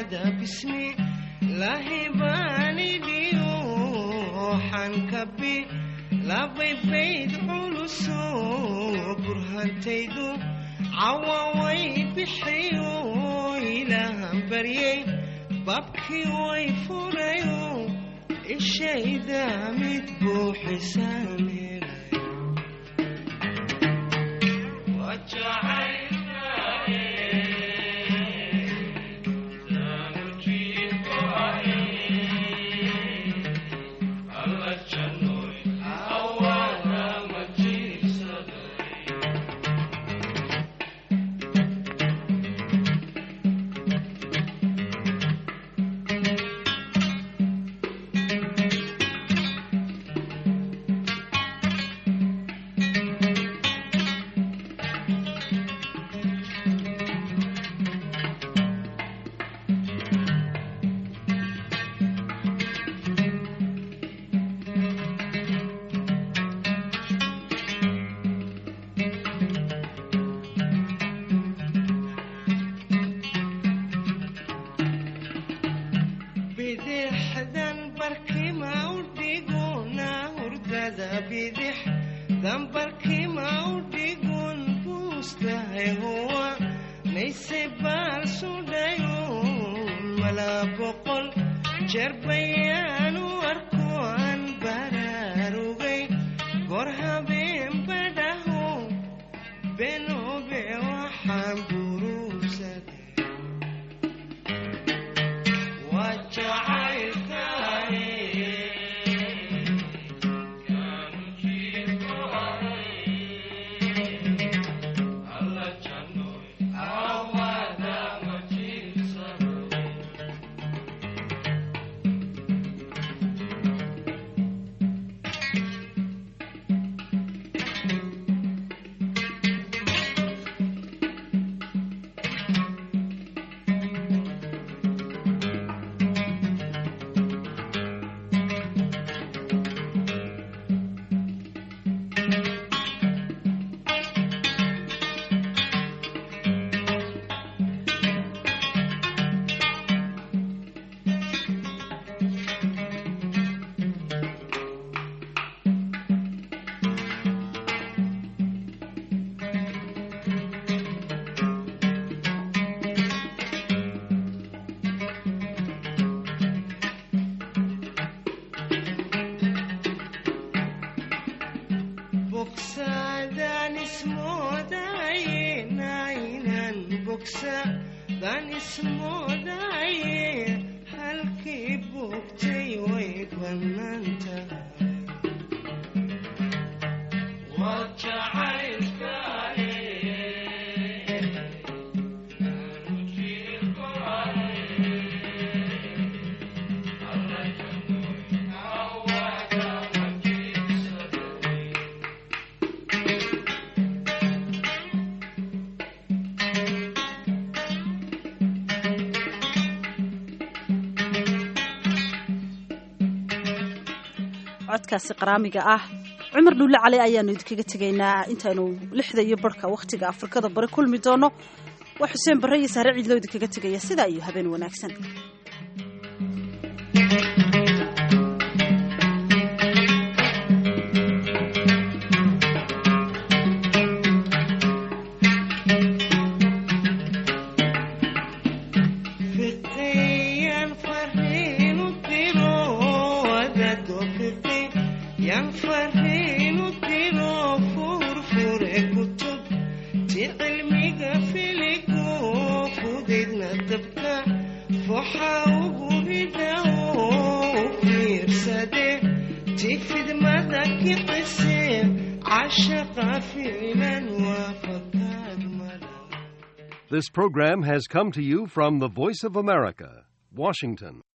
barkada bismi lahi baanidhiyo xankabi labay bayd culuso burhantaydu cawaway bixiyo ilaahan baryay babkii way furayo ishayda mid buuxisaamee bidixdan barkima u dhiguna hurdada bidixdan barkima u dhigun buustahay huwa nayse baal sudhayo mala boqol jeer bayaan u arko aan baraarugay goor habeen badhaho benobe waxaan buruugsaday bogsadaan ismoodaye naynan bogsadaan ismoodaye halkii bogtay way bannaan tahay waa jacaylkaaye codkaasi qaraamiga ah cumar dhuulle cali ayaanu idinkaga tegaynaa intaynu lixda iyo barhka wakhtiga afrikada bari kulmi doono waa xuseen barre iyo sahre ciidloo idinkaga tegaya sidaa iyo habeen wanaagsan fiqiyan fariinu diro wadado fiqi yan fariinu diro furfure kutub ti cilmiga filigo fudaydna dabka foxa ugu rida oo fiirsade ti fidmada kicise cashaqa ficlan waafakaad mala This program has come to you from the Voice of America, Washington.